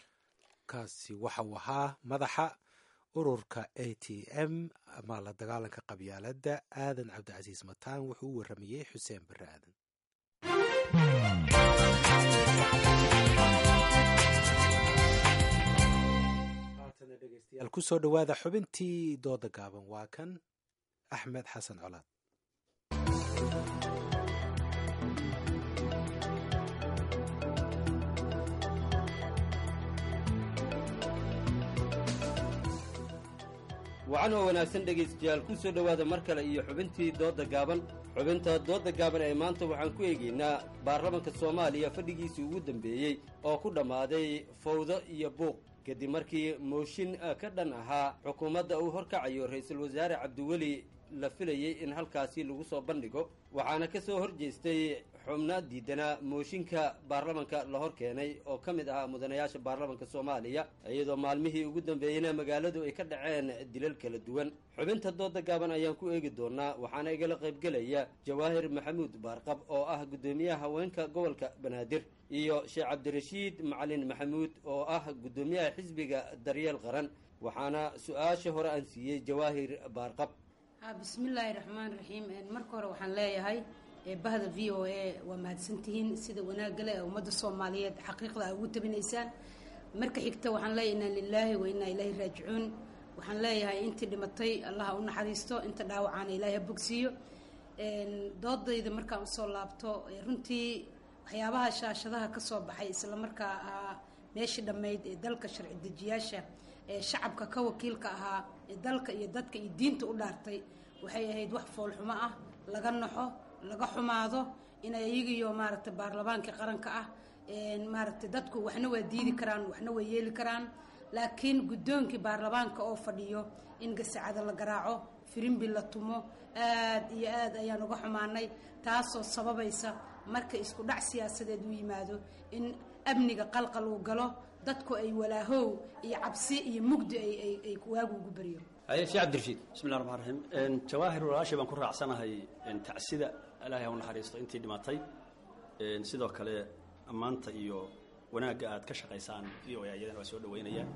kaasi waxa uu ahaa madaxa ururka a t m ama la dagaalanka qabyaaladda aadan cabdicasiis mataan wuxuu u waramayey xuseen bare aadan dhegeystayaal kusoo dhowaada xubintii dooda gaaban waa kan axmed xasan colaad wacan oo wanaagsan dhegaystayaal ku soo dhowaada mar kale iyo xubintii doodda gaaban xubinta doodda gaaban ee maanta waxaan ku eegaynaa baarlamanka soomaaliya fadhigiisii ugu dambeeyey oo ku dhammaaday fawdo iyo buuq kadib markii mooshin ka dhan ahaa xukuumadda uu horkacayo ra-iisul wasaare cabdiweli la filayey in halkaasi lagu soo bandhigo waxaana ka soo hor jeestay xubno diidanaa mooshinka baarlamanka la hor keenay oo ka mid ahaa mudanayaasha baarlamanka soomaaliya iyadoo maalmihii ugu dambeeyeyna magaaladu ay ka dhaceen dilal kala duwan xubinta dooda gaaban ayaan ku eegi doonaa waxaana igala qaybgelaya jawaahir maxamuud baarqab oo ah guddoomiyaha haweenka gobolka banaadir iyo sheekh cabdirashiid macalin maxamuud oo ah guddoomiyaha xisbiga daryeel qaran waxaana su-aasha hore aan siiyey jawaahir baarqab bismillaahi raxmaan raxiim marka hore waxaan leeyahay bahda v o a waa mahadsantihiin sida wanaagale ee ummadda soomaaliyeed xaqiiqda a ugu tabinaysaan marka xigta waxaan leeyahay inaa lilaahi wa inaa ilaahi raajicuun waxaan leeyahay intii dhimatay allaha u naxariisto inta dhaawacaana ilaahi ha bogsiiyo doodayda markaan usoo laabto runtii waxyaabaha shaashadaha ka soo baxay islamarkaa ahaa meeshii dhammayd ee dalka sharci dejiyaasha ee shacabka ka wakiilka ahaa ee dalka iyo dadka iyo diinta u dhaartay waxay ahayd wax foolxumo ah laga naxo laga xumaado inay iyagiyo maaragtay baarlamaankii qaranka ah maaragtay dadku waxna waa diidi karaan waxna waa yeeli karaan laakiin guddoonkii baarlamaanka oo fadhiyo in gasacada la garaaco firimbi la tumo aad iyo aad ayaan uga xumaanay taasoo sababaysa marka isku dhac siyaasadeed u yimaado in amniga qalqal uu galo dadku ay walaahow iyo cabsi iyo mugdi ay waagu ugu baryo haye sheekh cabdirashiid bismillahi raxmaan raxiim jawaahir walaashay baan ku raacsanahay tacsida ilaahay ha u naxariisto intii dhimatay sidoo kale ammaanta iyo wanaagga aad ka shaqaysaan v o a iyadana waa soo dhaweynayaan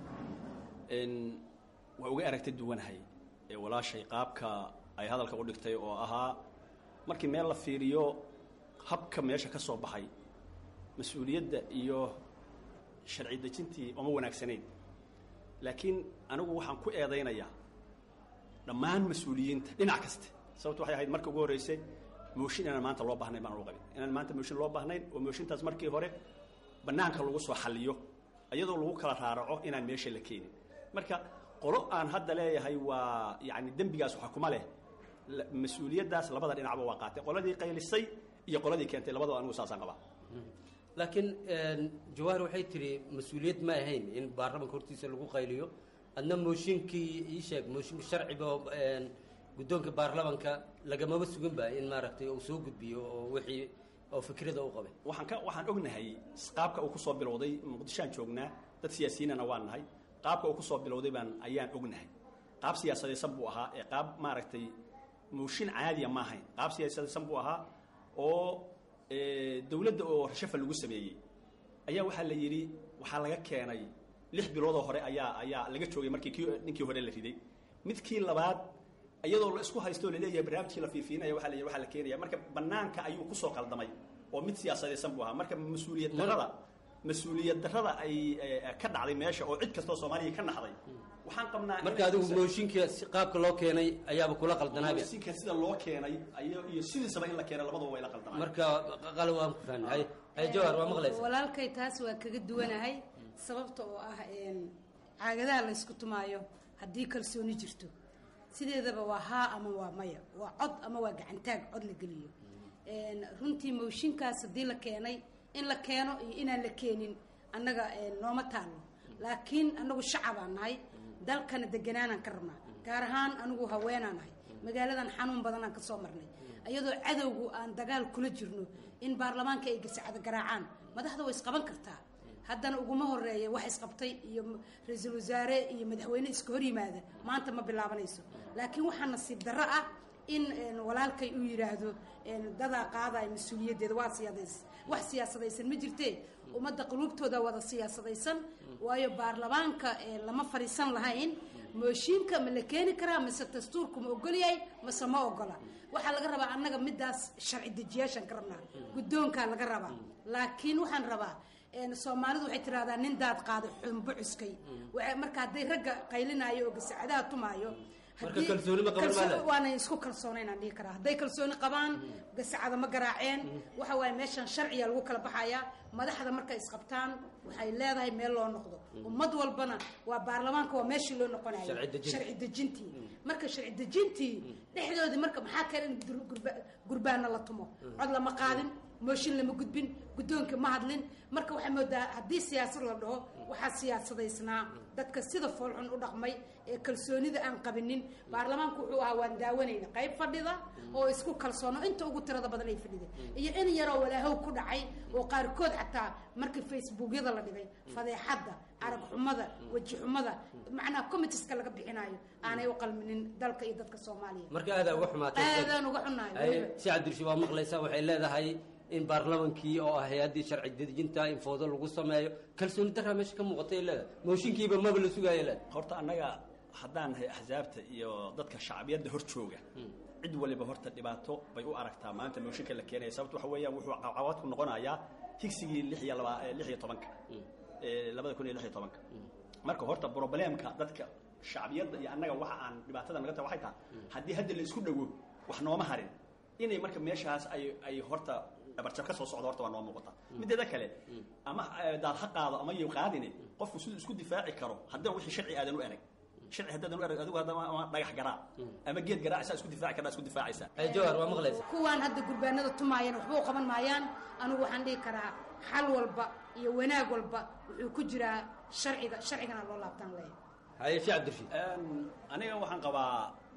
waa uga aragta duwanahay walaashay qaabka ay hadalka u dhigtay oo ahaa markii meel la fiiriyo habka meesha ka soo baxay mas-uuliyadda iyo sharci dejintii oma wanaagsanayn laakiin anigu waxaan ku eedaynayaa dhammaan mas-uuliyiinta dhinac kaste sababto waxay ahayd marka ugu horreysay mooshin inaan maanta loo baahnayn baan u qabin inaan maanta mooshin loo baahnayn oo mooshintaas markii hore bannaanka lagu soo xalliyo iyadoo lagu kala raaraco inaan meesha la keenin marka qolo aan hadda leeyahay waa yacni dembigaas waxa kuma leh mas-uuliyaddaas labada dhinacba waa qaatay qoladii qaylisay iyo qoladii keentay labadaba anigu saasaan qabaa laakiin jawaahir waxay tiri mas-uuliyad ma ahayn in baarlamanka hortiisa lagu qayliyo adna mooshinkii ii sheeg mooshinka sharciga oo guddoonka baarlamanka lagamaba sugan ba in maaragtay uu soo gudbiyo oo wixii oo fikrada u qabay waxaan ka waxaan ognahay qaabka uu kusoo bilowday muqdishoaan joognaa dad siyaasiyiinana waan nahay qaabka uu kusoo bilowday baan ayaan ognahay qaab siyaasadaysan buu ahaa ee qaab maaragtay mooshin caadiya ma ahayn qaab siyaasadaysan buu ahaa oo dowladda oo rashafa lagu sameeyey ayaa waxaa la yidhi waxaa laga keenay lix biloodoo hore ayaa ayaa laga joogay markii kii ninkii hore la riday midkii labaad iyadoo la isku haysto o laleeyahay barnaamijkii la fiifiinaya waa la yidhi waxaa la keenaya marka banaanka ayuu kusoo qaldamay oo mid siyaasadaysan buu ahaa marka mas-uuliyad darrada mas-uuliyad darrada ay ka dhacday meesha oo cid kastoo soomaaliya ka naxday waxaan qabnaa marka adigu mooshinka si qaabka loo keenay ayaaba kula qaldanaaba mooshinka sida loo keenay iyo iyo sidiisaba in la keenay labadaba way la qaldanay marka qalo waan ku fahnay hay jawhar waa maqlaysa walaalkay taas waa kaga duwanahay sababta oo ah caagadaha la ysku tumaayo haddii kalsooni jirto sideedaba waa haa ama waa maya waa cod ama waa gacantaag cod la geliyo runtii mooshinkaas haddii la keenay in la keeno iyo inaan la keenin annaga nooma taallo laakiin anagu shacabaan nahay dalkana deganaanaan ka rabnaa gaar ahaan anigu haweenaan nahay magaaladan xanuun badanaan kasoo marnay iyadoo cadowgu aan dagaal kula jirno in baarlamaanka ay gasacada garaacaan madaxda way isqaban kartaa haddana uguma horeeya wax isqabtay iyo ra-iisul wasaare iyo madaxweyne iska hor yimaada maanta ma bilaabanayso laakiin waxaa nasiib darro ah in walaalkay uu yidhaahdo dadaa qaadaya mas-uuliyaddeeda waa siyaadays wax siyaasadaysan ma jirtee ummadda quluubtooda wada siyaasadaysan waayo baarlamaanka lama fadhiisan lahayn mooshiinka ma la keeni karaa mise dastuurku ma ogol yahay mase ma ogola waxaa laga rabaa annaga midaas sharci dejiyaashaan ka rabnaa guddoonkaa laga rabaa laakiin waxaan rabaa soomaalidu waxay tiraahdaa nin daad qaaday xumbo cuskay marka hadday ragga qaylinaayo oo gasacadaha tumaayo marka kalsooni ma qaban kalsooni- maala waana isku kalsoonaynaan dhihi karaa hadday kalsooni qabaan gasacada ma garaaceen waxa waaye meeshan sharciga lagu kala baxayaa madaxda markay isqabtaan waxay leedahay meel loo noqdo ummad walbana waa baarlamaanka waa meeshii loo noqonayo Sharci dejin. sharci dejintii marka sharci dejintii dhexdoodii marka maxaa kale in dur- gurba- gurbaana la tumo cod lama qaadin mooshin lama gudbin guddoonka ma hadlin marka waxay moodaa haddii siyaasad la dhaho waxaa siyaasadaysnaa dadka sida foolxun u dhaqmay ee kalsoonida aan qabinin baarlamaanku wuxuu ahaa waan daawanayna qayb fadhida oo isku kalsoono inta ugu tirada badan ay fadhideen iyo in yaroo walaahow ku dhacay oo qaarkood xataa markii facebookyada la dhigay fadeexadda arag xumada weji xumada macnaha committeeska laga bixinayo aanay u qalminin dalka iyo dadka soomaaliya marka aadaa uga xumaatay aadaan uga xunahay Ay, weliba. si cabdirshi waa maqlaysaa waxay leedahay in baarlamankii oo ah hay-addii sharci dejinta in foodo lagu sameeyo kalsooni daraa meesha ka muuqatay ay leedahay mooshinkiiba maba la sugaaya leedahay horta annaga haddaan nahay axsaabta iyo dadka shacbiyadda hor jooga cid waliba horta dhibaato bay u aragtaa maanta mooshinka la keenaya sababto waxa weeyaan wuxuu caqabad ku noqonayaa higsigii lix iyo laba eh, lix iyo tobanka ee labada kun iyo lix iyo tobanka marka horta problemka dadka shacbiyadda iyo annaga waxa aan dhibaatada naga tahay waxay tahay haddii hadda la isku dhawo wax nooma harin inay marka meeshaas ay ay horta dhabarjab ka soo socdo horta waa noo muuqata mideeda kale ama eh, daad ha qaado ama yow qaadine qofku siduu isku difaaci karo haddana wixii sharci aadan u erag sharci haddaadan u erag adigu haddama ama dhagax garaa ama geed garaacisaa isku difaaci kartaa isku difaacaysaa jawar waa maqlaysa kuwaan hadda gurbaanada tumaayeen waxba u qaban maayaan anigu waxaan dhihi karaa xal walba iyo wanaag walba wuxuu ku jiraa sharciga sharcigana loo laabtaan leeyahay haye si cabdirshi aniga waxaan qabaa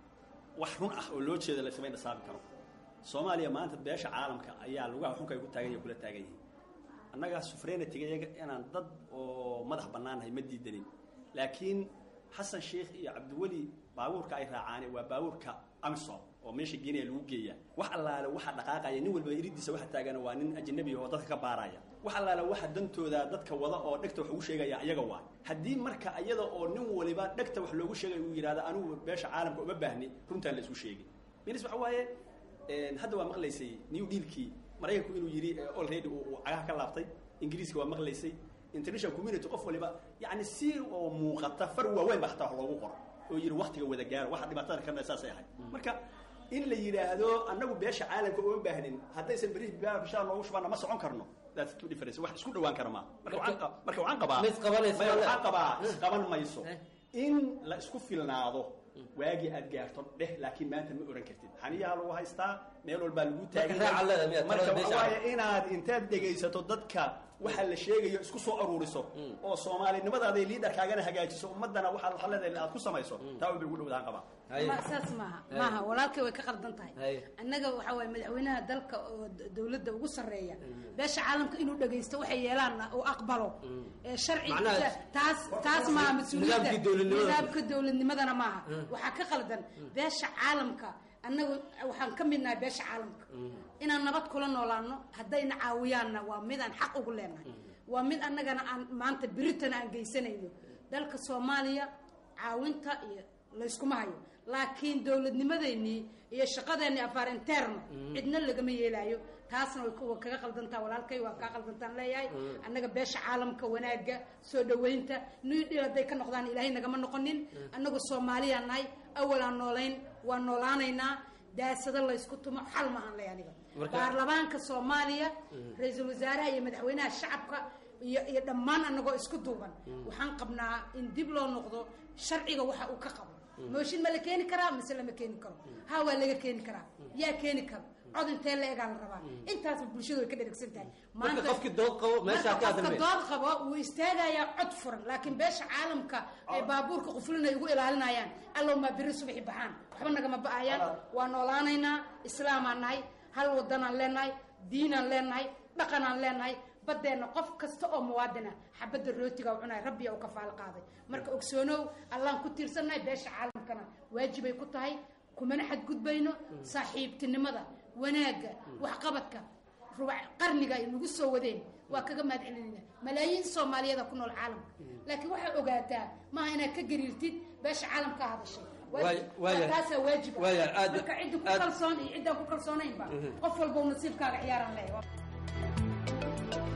wax run ah oo loo jeeda la samayn dhasaabi karo soomaaliya maanta beesha caalamka ayaa lugaha xunka ay ku taagan yahay kula taagan yihiin annaga sufreenatigayaga inaan dad oo madax bannaanahay ma diidanin laakiin xasan sheikh iyo cabdiweli baabuurka ay raacaane waa baabuurka amisom oo meesha geenaya lagu geeya wax allaale waxa dhaqaaqaya nin walba iridiisa waxa taagana waa nin ajnabi oo dadka ka baaraya wax allaale waxa dantooda dadka wada oo dhegta wax ugu sheegaya iyaga waa haddii marka iyada oo nin waliba dhegta wax loogu sheegay uu yidhahdo anigu beesha caalamka uma baahni runtaan la isku sheegay minis waxa waaye een, hadda waa maqlaysay new dealkii maraykanku inuu yidhi eh, already uu uu cagaha ka laabtay ingiriiska waa maqlaysay international community qof waliba yani si oo muuqata far waaweyn ba hataa wax loogu qoro oo yidhi waktiga wada gaaro waxa dhibaatada kana saasay ahayd marka in la yidhaahdo annagu beesha caalamka uma baahnin haddaysan beri bishaa noogu shubana ma socon karno that's two difference wax isku dhawaan kara maa marka waxaan qa- marka waxaan qabaa Ma isqabanayso, Maya, wala? waxaan qabaa isqaban mayso in la isku filnaado waagii aad gaarto dheh laakiin maanta ma oran kartid xaniyaa lagu haystaa meel walbaa lagu taagan raaca leedahay miyaad marka talada waxa beesha waaye inaad intaad dhegaysato dadka waxa la sheegayo isku soo aruuriso oo soomaalinimadaada iyo liidarkaagana hagaajiso ummadana waxaad waxa leedahay aad ku samayso taa un bay ugu dhowdaan qabaa Ma- saas maaha maaha walaalkay way ka qaldan tahay Haye. annaga waxa waaye madaxweynaha dalka oo d- dowladda ugu sarreeya beesha caalamka inuu dhagaysto waxay yeelaan oo aqbalo ee sharci Macnaha- taas taas maaha mas-uuliyadda Nidaamkii dowladnimada. nidaamka dowladnimadana maaha waxaa ka qaldan beesha caalamka annagu waxaan ka midnahay beesha caalamka inaan nabad kula noolaano haddayna caawiyaanna waa mid aan xaq ugu leenahay waa mid annagana aan maanta beritana aan geysanayno dalka soomaaliya caawinta iyo layskuma hayo laakiin dowladnimadeennii iyo shaqadeennii afaar interno cidna lagama yeelaayo taasna way ku- way kaga qaldantaa walaalkay waa kaa qaldantaan leeyahay annaga beesha caalamka wanaagga soo dhoweynta new deal hadday ka noqdaan ilaahay nagama noqonin annagu soomaaliyaan nahay awalaan noolayn waa noolaanaynaa daasado laysku tumo xal maahan ley aniga Marka- baarlamaanka soomaaliya ra-iisul wasaaraha iyo madaxweynaha shacabka iyo iyo dhammaan annagoo isku duuban waxaan qabnaa in dib loo noqdo sharciga waxa uu ka qabo mooshin ma la keeni karaa mise lama keeni karo ha waa laga keeni karaa yaa keeni karo cod intee la egaa la rabaa intaasba bulshadu way ka dheragsan tahay marka qofkii dood qabo meeshaa ka marka qofka hadalmay dood qabo wuu istaagayaa cod furan laakiin beesha caalamka ay baabuurka qufulin ay ugu ilaalinayaan allow maa beri subaxi baxaan waxba nagama ba'ayaan waa noolaanaynaa islaamaan nahay hal wadanaan leenahay diinaan leenahay dhaqanaan leenahay badeenna qof kasta oo muwaadina xabadda rootiga u cunaya rabbiya u kafaalo qaaday marka ogsoonow allaan ku tiirsannahay beesha caalamkana waajibay ku tahay kumana xadgudbayno saaxiibtinimada wanaagga waxqabadka rubac qarniga ay nagu soo wadeen waa kaga mahad celinayna malaayiin soomaaliyada ku nool caalamka laakiin waxaa ogaataa maaha inaad ka gariirtid beesha caalamka hadashay Waay- waaya- taasaa waajib ah. waaya, aad- marka ciddi ku aad- kalsoon iyo ciddaan ku kalsoonaynba Mhm. qof walba uu nasiibkaaga ciyaaran leh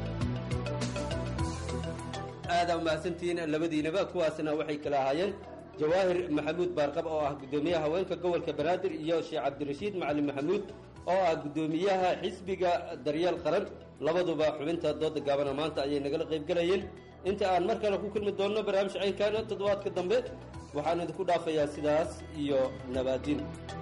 aada umahadsantihiin labadiinaba kuwaasna waxay kala ahaayeen jawaahir maxamuud baarqab oo ah guddoomiyaha haweenka gobolka banaadir iyo sheekh cabdirashiid macalin maxamuud oo ah guddoomiyaha xisbiga daryeel qaran labaduba xubinta dooda gaabana maanta ayay nagala qaybgelayeen inta aan mar kale ku kulmi doonno barnaamij caynkaana toddobaadka dambe waxaan idinku dhaafayaa sidaas iyo nabaadin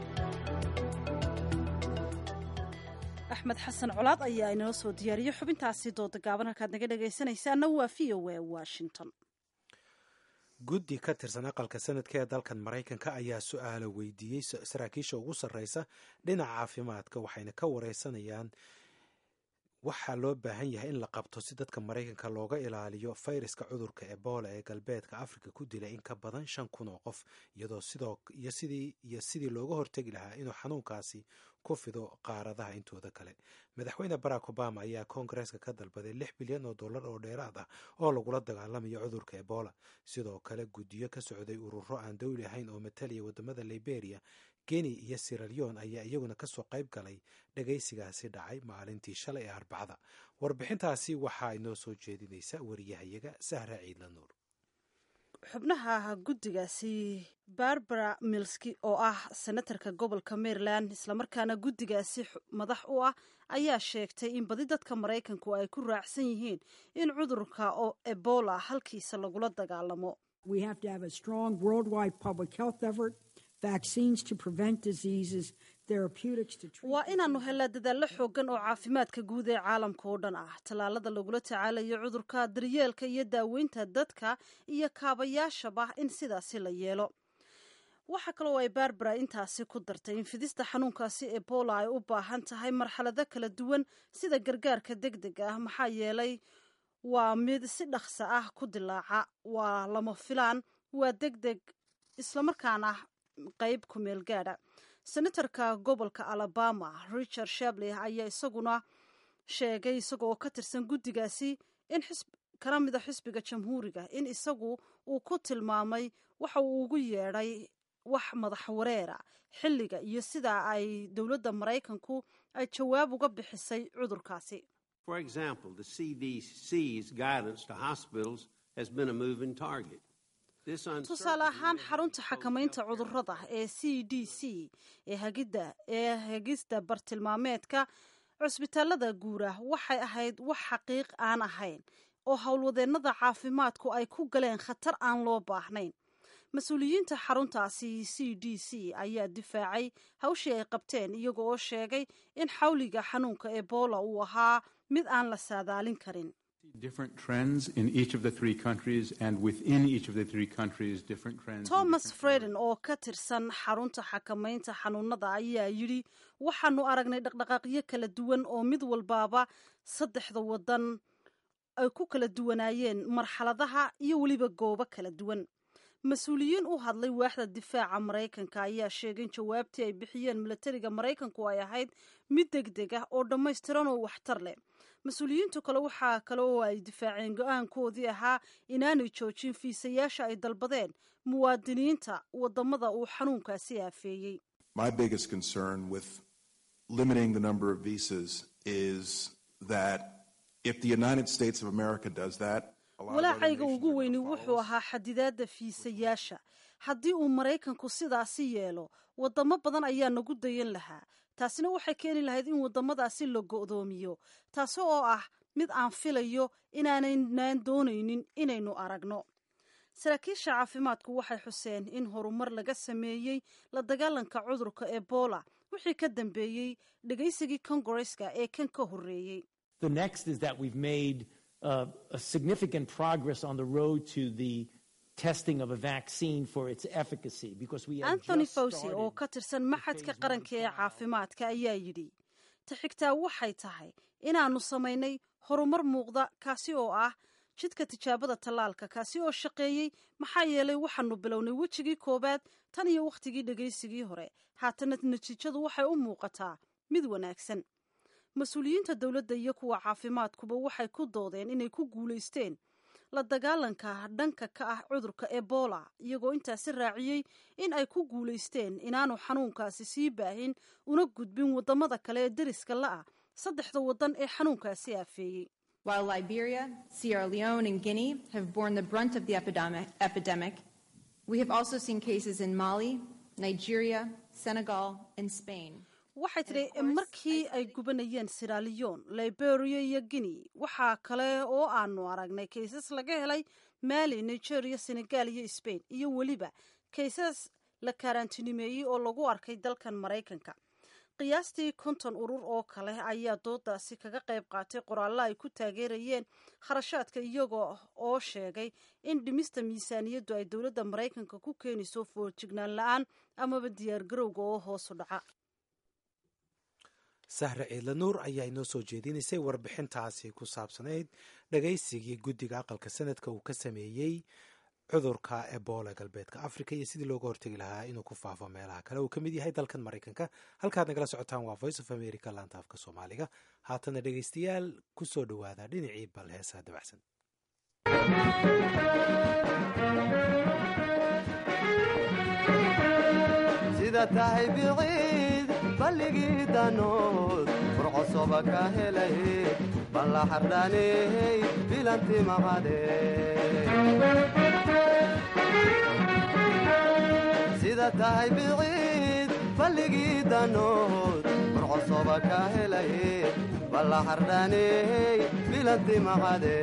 axmed xasan colaad ayaa inoo soo diyaariyey xubintaasi dooda gaaban halkaad naga dhegaysanaysaana waa v o a washington guddi ka tirsan aqalka sanadka ee dalkan maraykanka ayaa su-aalo weydiiyey saraakiisha ugu sarreysa dhinaca caafimaadka waxayna ka wareysanayaan waxaa loo baahan yahay in la qabto si dadka maraykanka looga ilaaliyo fayraska cudurka ebola ee galbeedka afrika ku dilay in ka badan shan kun oo qof iyadoo sidoo iyo sidii iyo sidii looga hortegi lahaa inuu xanuunkaasi ku fido qaaradaha intooda kale madaxweyne barack obama ayaa koongareeska ka dalbaday lix bilyan oo dollar oo dheeraad ah oo lagula dagaalamayo cudurka ebola sidoo kale guddiyo ka socday ururo aan dowli ahayn oo matalaya wadamada liberia geni iyo siraleon ayaa iyaguna kasoo qayb galay dhagaysigaasi dhacay maalintii shalay ee arbacada warbixintaasi waxaa inoo soo jeedinaysa wariyahayaga sahra ciidla nuur xubnaha guddigaasi barbara milski oo ah senatarka gobolka maryland islamarkaana guddigaasi madax u ah ayaa sheegtay in badi dadka maraykanku ay ku raacsan yihiin in cudurka oo ebola halkiisa lagula dagaalamo waa inaannu helaa dadaallo xoogan oo caafimaadka guud ee caalamka oo dhan ah tallaalada lagula tacaalayo cudurka daryeelka iyo daaweynta dadka iyo kaabayaashaba in sidaasi la yeelo waxaa kaloo ay barbara intaasi ku dartay in fidista xanuunkaasi ebola ay u baahan tahay marxalado kala duwan sida gargaarka deg deg ah maxaa yeelay waa mid si dhaqsa ah ku dilaaca waa lama filaan waa deg deg islamarkaana qayb ku meel gaadha senatarka gobolka alabama richard shabley ayaa isaguna sheegay isagoo ka tirsan guddigaasi in kana mida xisbiga jamhuuriga in isagu uu ku tilmaamay waxa uu ugu yeedhay wax madax wareera xilliga iyo sida ay dowladda maraykanku ay jawaab uga bixisay cudurkaasi For example, the CDC's guidance to hospitals has been a moving target. tusaale ahaan xarunta xakamaynta cudurrada ee c d c ee hagidda ee hagista bartilmaameedka cusbitaalada guura waxay ahayd wax xaqiiq aan ahayn oo howlwadeennada caafimaadku ay ku galeen khatar aan loo baahnayn mas-uuliyiinta xaruntaasi c d c ayaa difaacay hawshii ay qabteen iyaga oo sheegay in xawliga xanuunka ebola uu ahaa mid aan la saadaalin karin different trends in each of the three countries and within each of the three countries different trends thomas freden oo ka tirsan xarunta xakamaynta xanuunada ayaa yidhi waxaanu aragnay dhaqdhaqaaqyo kala duwan oo mid walbaaba saddexda wadan ay ku kala duwanaayeen marxaladaha iyo weliba goobo kala duwan mas-uuliyiin u hadlay waaxda difaaca maraykanka ayaa sheegay in jawaabtii ay bixiyeen milatariga maraykanku ay ahayd mid deg deg ah oo dhammaystiran oo waxtar leh mas-uuliyiintu kale waxaa kale oo ay difaaceen go-aankoodii ahaa inaanay joojin fiisayaasha ay dalbadeen muwaadiniinta wadamada uu xanuunkaasi aafeeyey My biggest concern with limiting the number of visas is that if the United States of America does that, a lot of other walaacayga ugu weyni wuxuu ahaa xadidaadda fiisayaasha haddii uu maraykanku sidaasi yeelo wadamo badan ayaa nagu dayan lahaa taasina waxay keeni lahayd in wadamadaasi la go'doomiyo taasi oo ah mid aan filayo inaanaynaan doonaynin inaynu aragno saraakiisha caafimaadku waxay xuseen in horumar laga sameeyey la dagaalanka cudurka ebola wixii ka dambeeyey dhegaysigii kongareska ee kan ka horreeyey The next is that we've made uh, a significant progress on the road to the testing of a vaccine for its efficacy because we have anthony just fawci started oo ka tirsan maxadka qaranka ee caafimaadka ayaa yidhi ta xigtaa waxay tahay inaannu samaynay horumar muuqda kaasi oo ah jidka tijaabada tallaalka kaasi oo shaqeeyey maxaa yeelay waxaanu bilownay wejigii koowaad tan iyo wakhtigii dhegaysigii hore haatana natiijadu waxay u muuqataa mid wanaagsan mas-uuliyiinta dowladda iyo kuwa caafimaadkuba waxay ku doodeen inay ku guulaysteen la dagaalanka dhanka ka ah cudurka ebola iyagoo intaasi raaciyey in ay ku guulaysteen inaanu xanuunkaasi sii baahin una gudbin wadamada kale ee deriska la-ah saddexda wadan ee xanuunkaasi aafeeyey While Liberia, Sierra Leone, and Guinea have borne the brunt of the epidemic, epidemic We have also seen cases in Mali, Nigeria, Senegal, and Spain. waxay tidhi markii ay gubanayeen siraliyon liberia iyo guinea waxaa kale oo aanu aragnay kaysas laga helay mali nigeria senegal iyo spain iyo weliba kaysas la kaaraantinimeeyey oo lagu arkay dalkan maraykanka qiyaastii konton urur oo kale ayaa doodaasi kaga qayb qaatay qoraallo ay ku taageerayeen kharashaadka iyagoo oo sheegay in dhimista miisaaniyaddu ay dowladda maraykanka ku keenayso foorjignaan la-aan amaba diyaargarowga oo hoosu dhaca sahre ciidla nuur ayaa inoo soo jeedinaysay warbixintaasi ku saabsanayd dhagaysigii guddiga aqalka sanadka uu ka sameeyey cudurka ebola galbeedka africa iyo sidii looga hortegi lahaa inuu ku faafo meelaha kale uu ka mid yahay dalkan maraykanka halkaad nagala socotaan waa voice of america laanta afka soomaaliga haatana dhegaystayaal ku soo dhowaada dhinacii bal heesaa dabacsan sida tahay biciid balligii danood furcosoba ka helay balla xardhaney bilanti maqade sida tahay biciid balligii danood furcosoba ka helay balla xardhaney bilanti maqade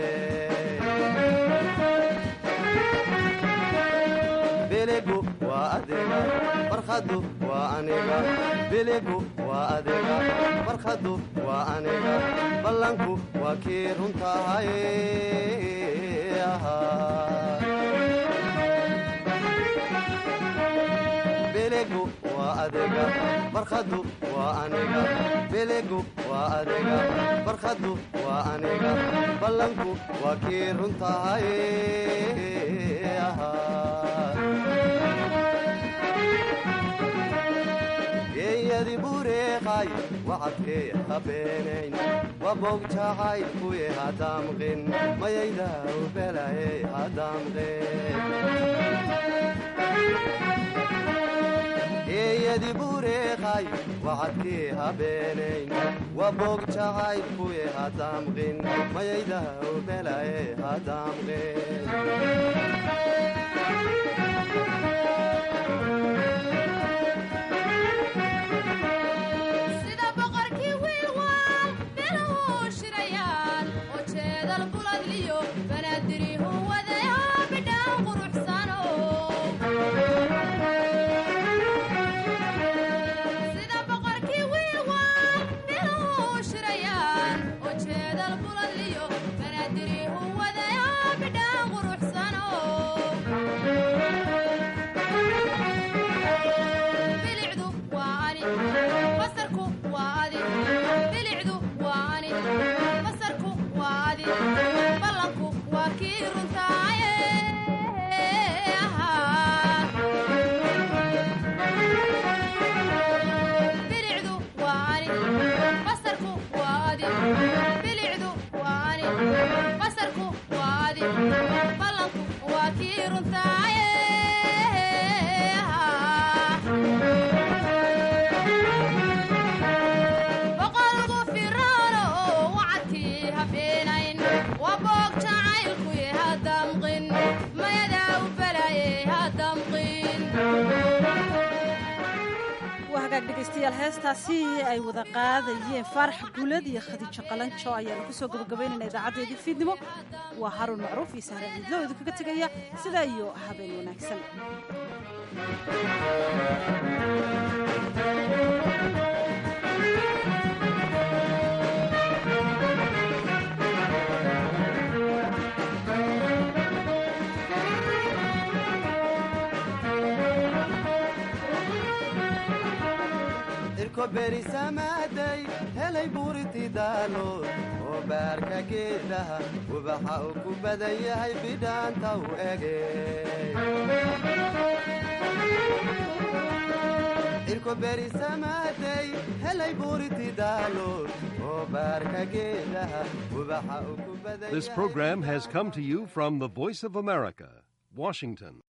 biligu waa adiga farkhadu waa aniga biligu waa adiga farkhadu waa aniga ballanku waa kii runtahay biligu waa adiga farkhadu waa aniga biligu waa adiga farkhadu waa aniga ballanku waa kii runtahay geeyadi bureeqay wacadkee habeenayn wabogjacay kuye hadamqin mayayda ubelaye hadamqin geeyadi bureeqay wacadkee habeenayn wabogjacay kuye hadamqin mayayda ubelaye hadamqin sida boqorkii wiilwaal bilowuu shirayaan oo jeedal buladliyo banaadirihu wadaya bidhaan quruxsano sida boqorkii wiilwaal bilowuu shirayaan oo jeedal buladliyo banaadirihu wadaya bidhaan quruxsano bilicdu waa ani basarku waa adi bilicdu waa ani basarku waa adi ballanku waa kii runtaaye bilicdu waa ani basarku waa adi bilicdu waa ani basarku waa adi ballanku waa kii runtaaye boqolgu firaano wacadkii habeenayn waa boog jacaylkuye hadamqin mayadaa u balaye hadamqin waa hagaag dhegaystayaal heestaasi ay wada qaadayeen faarax guulad iyo khadiijo qalanjo ayaanu kusoo gabagabaynayna idaacadeedii fiidnimo waa haruun macruuf iyo sahre ciidlo oo idinkaga tegaya sidaa iyo habeen wanaagsan irko berisamaaday helay buuriti daalo oo baarka geedaha ubaxa uu ku badan yahay bidhaanta u ege irko berisamaaday helay buuriti daalo oo baarka geedaha ubaxa uu ku badan This program has come to you from the Voice of America, Washington.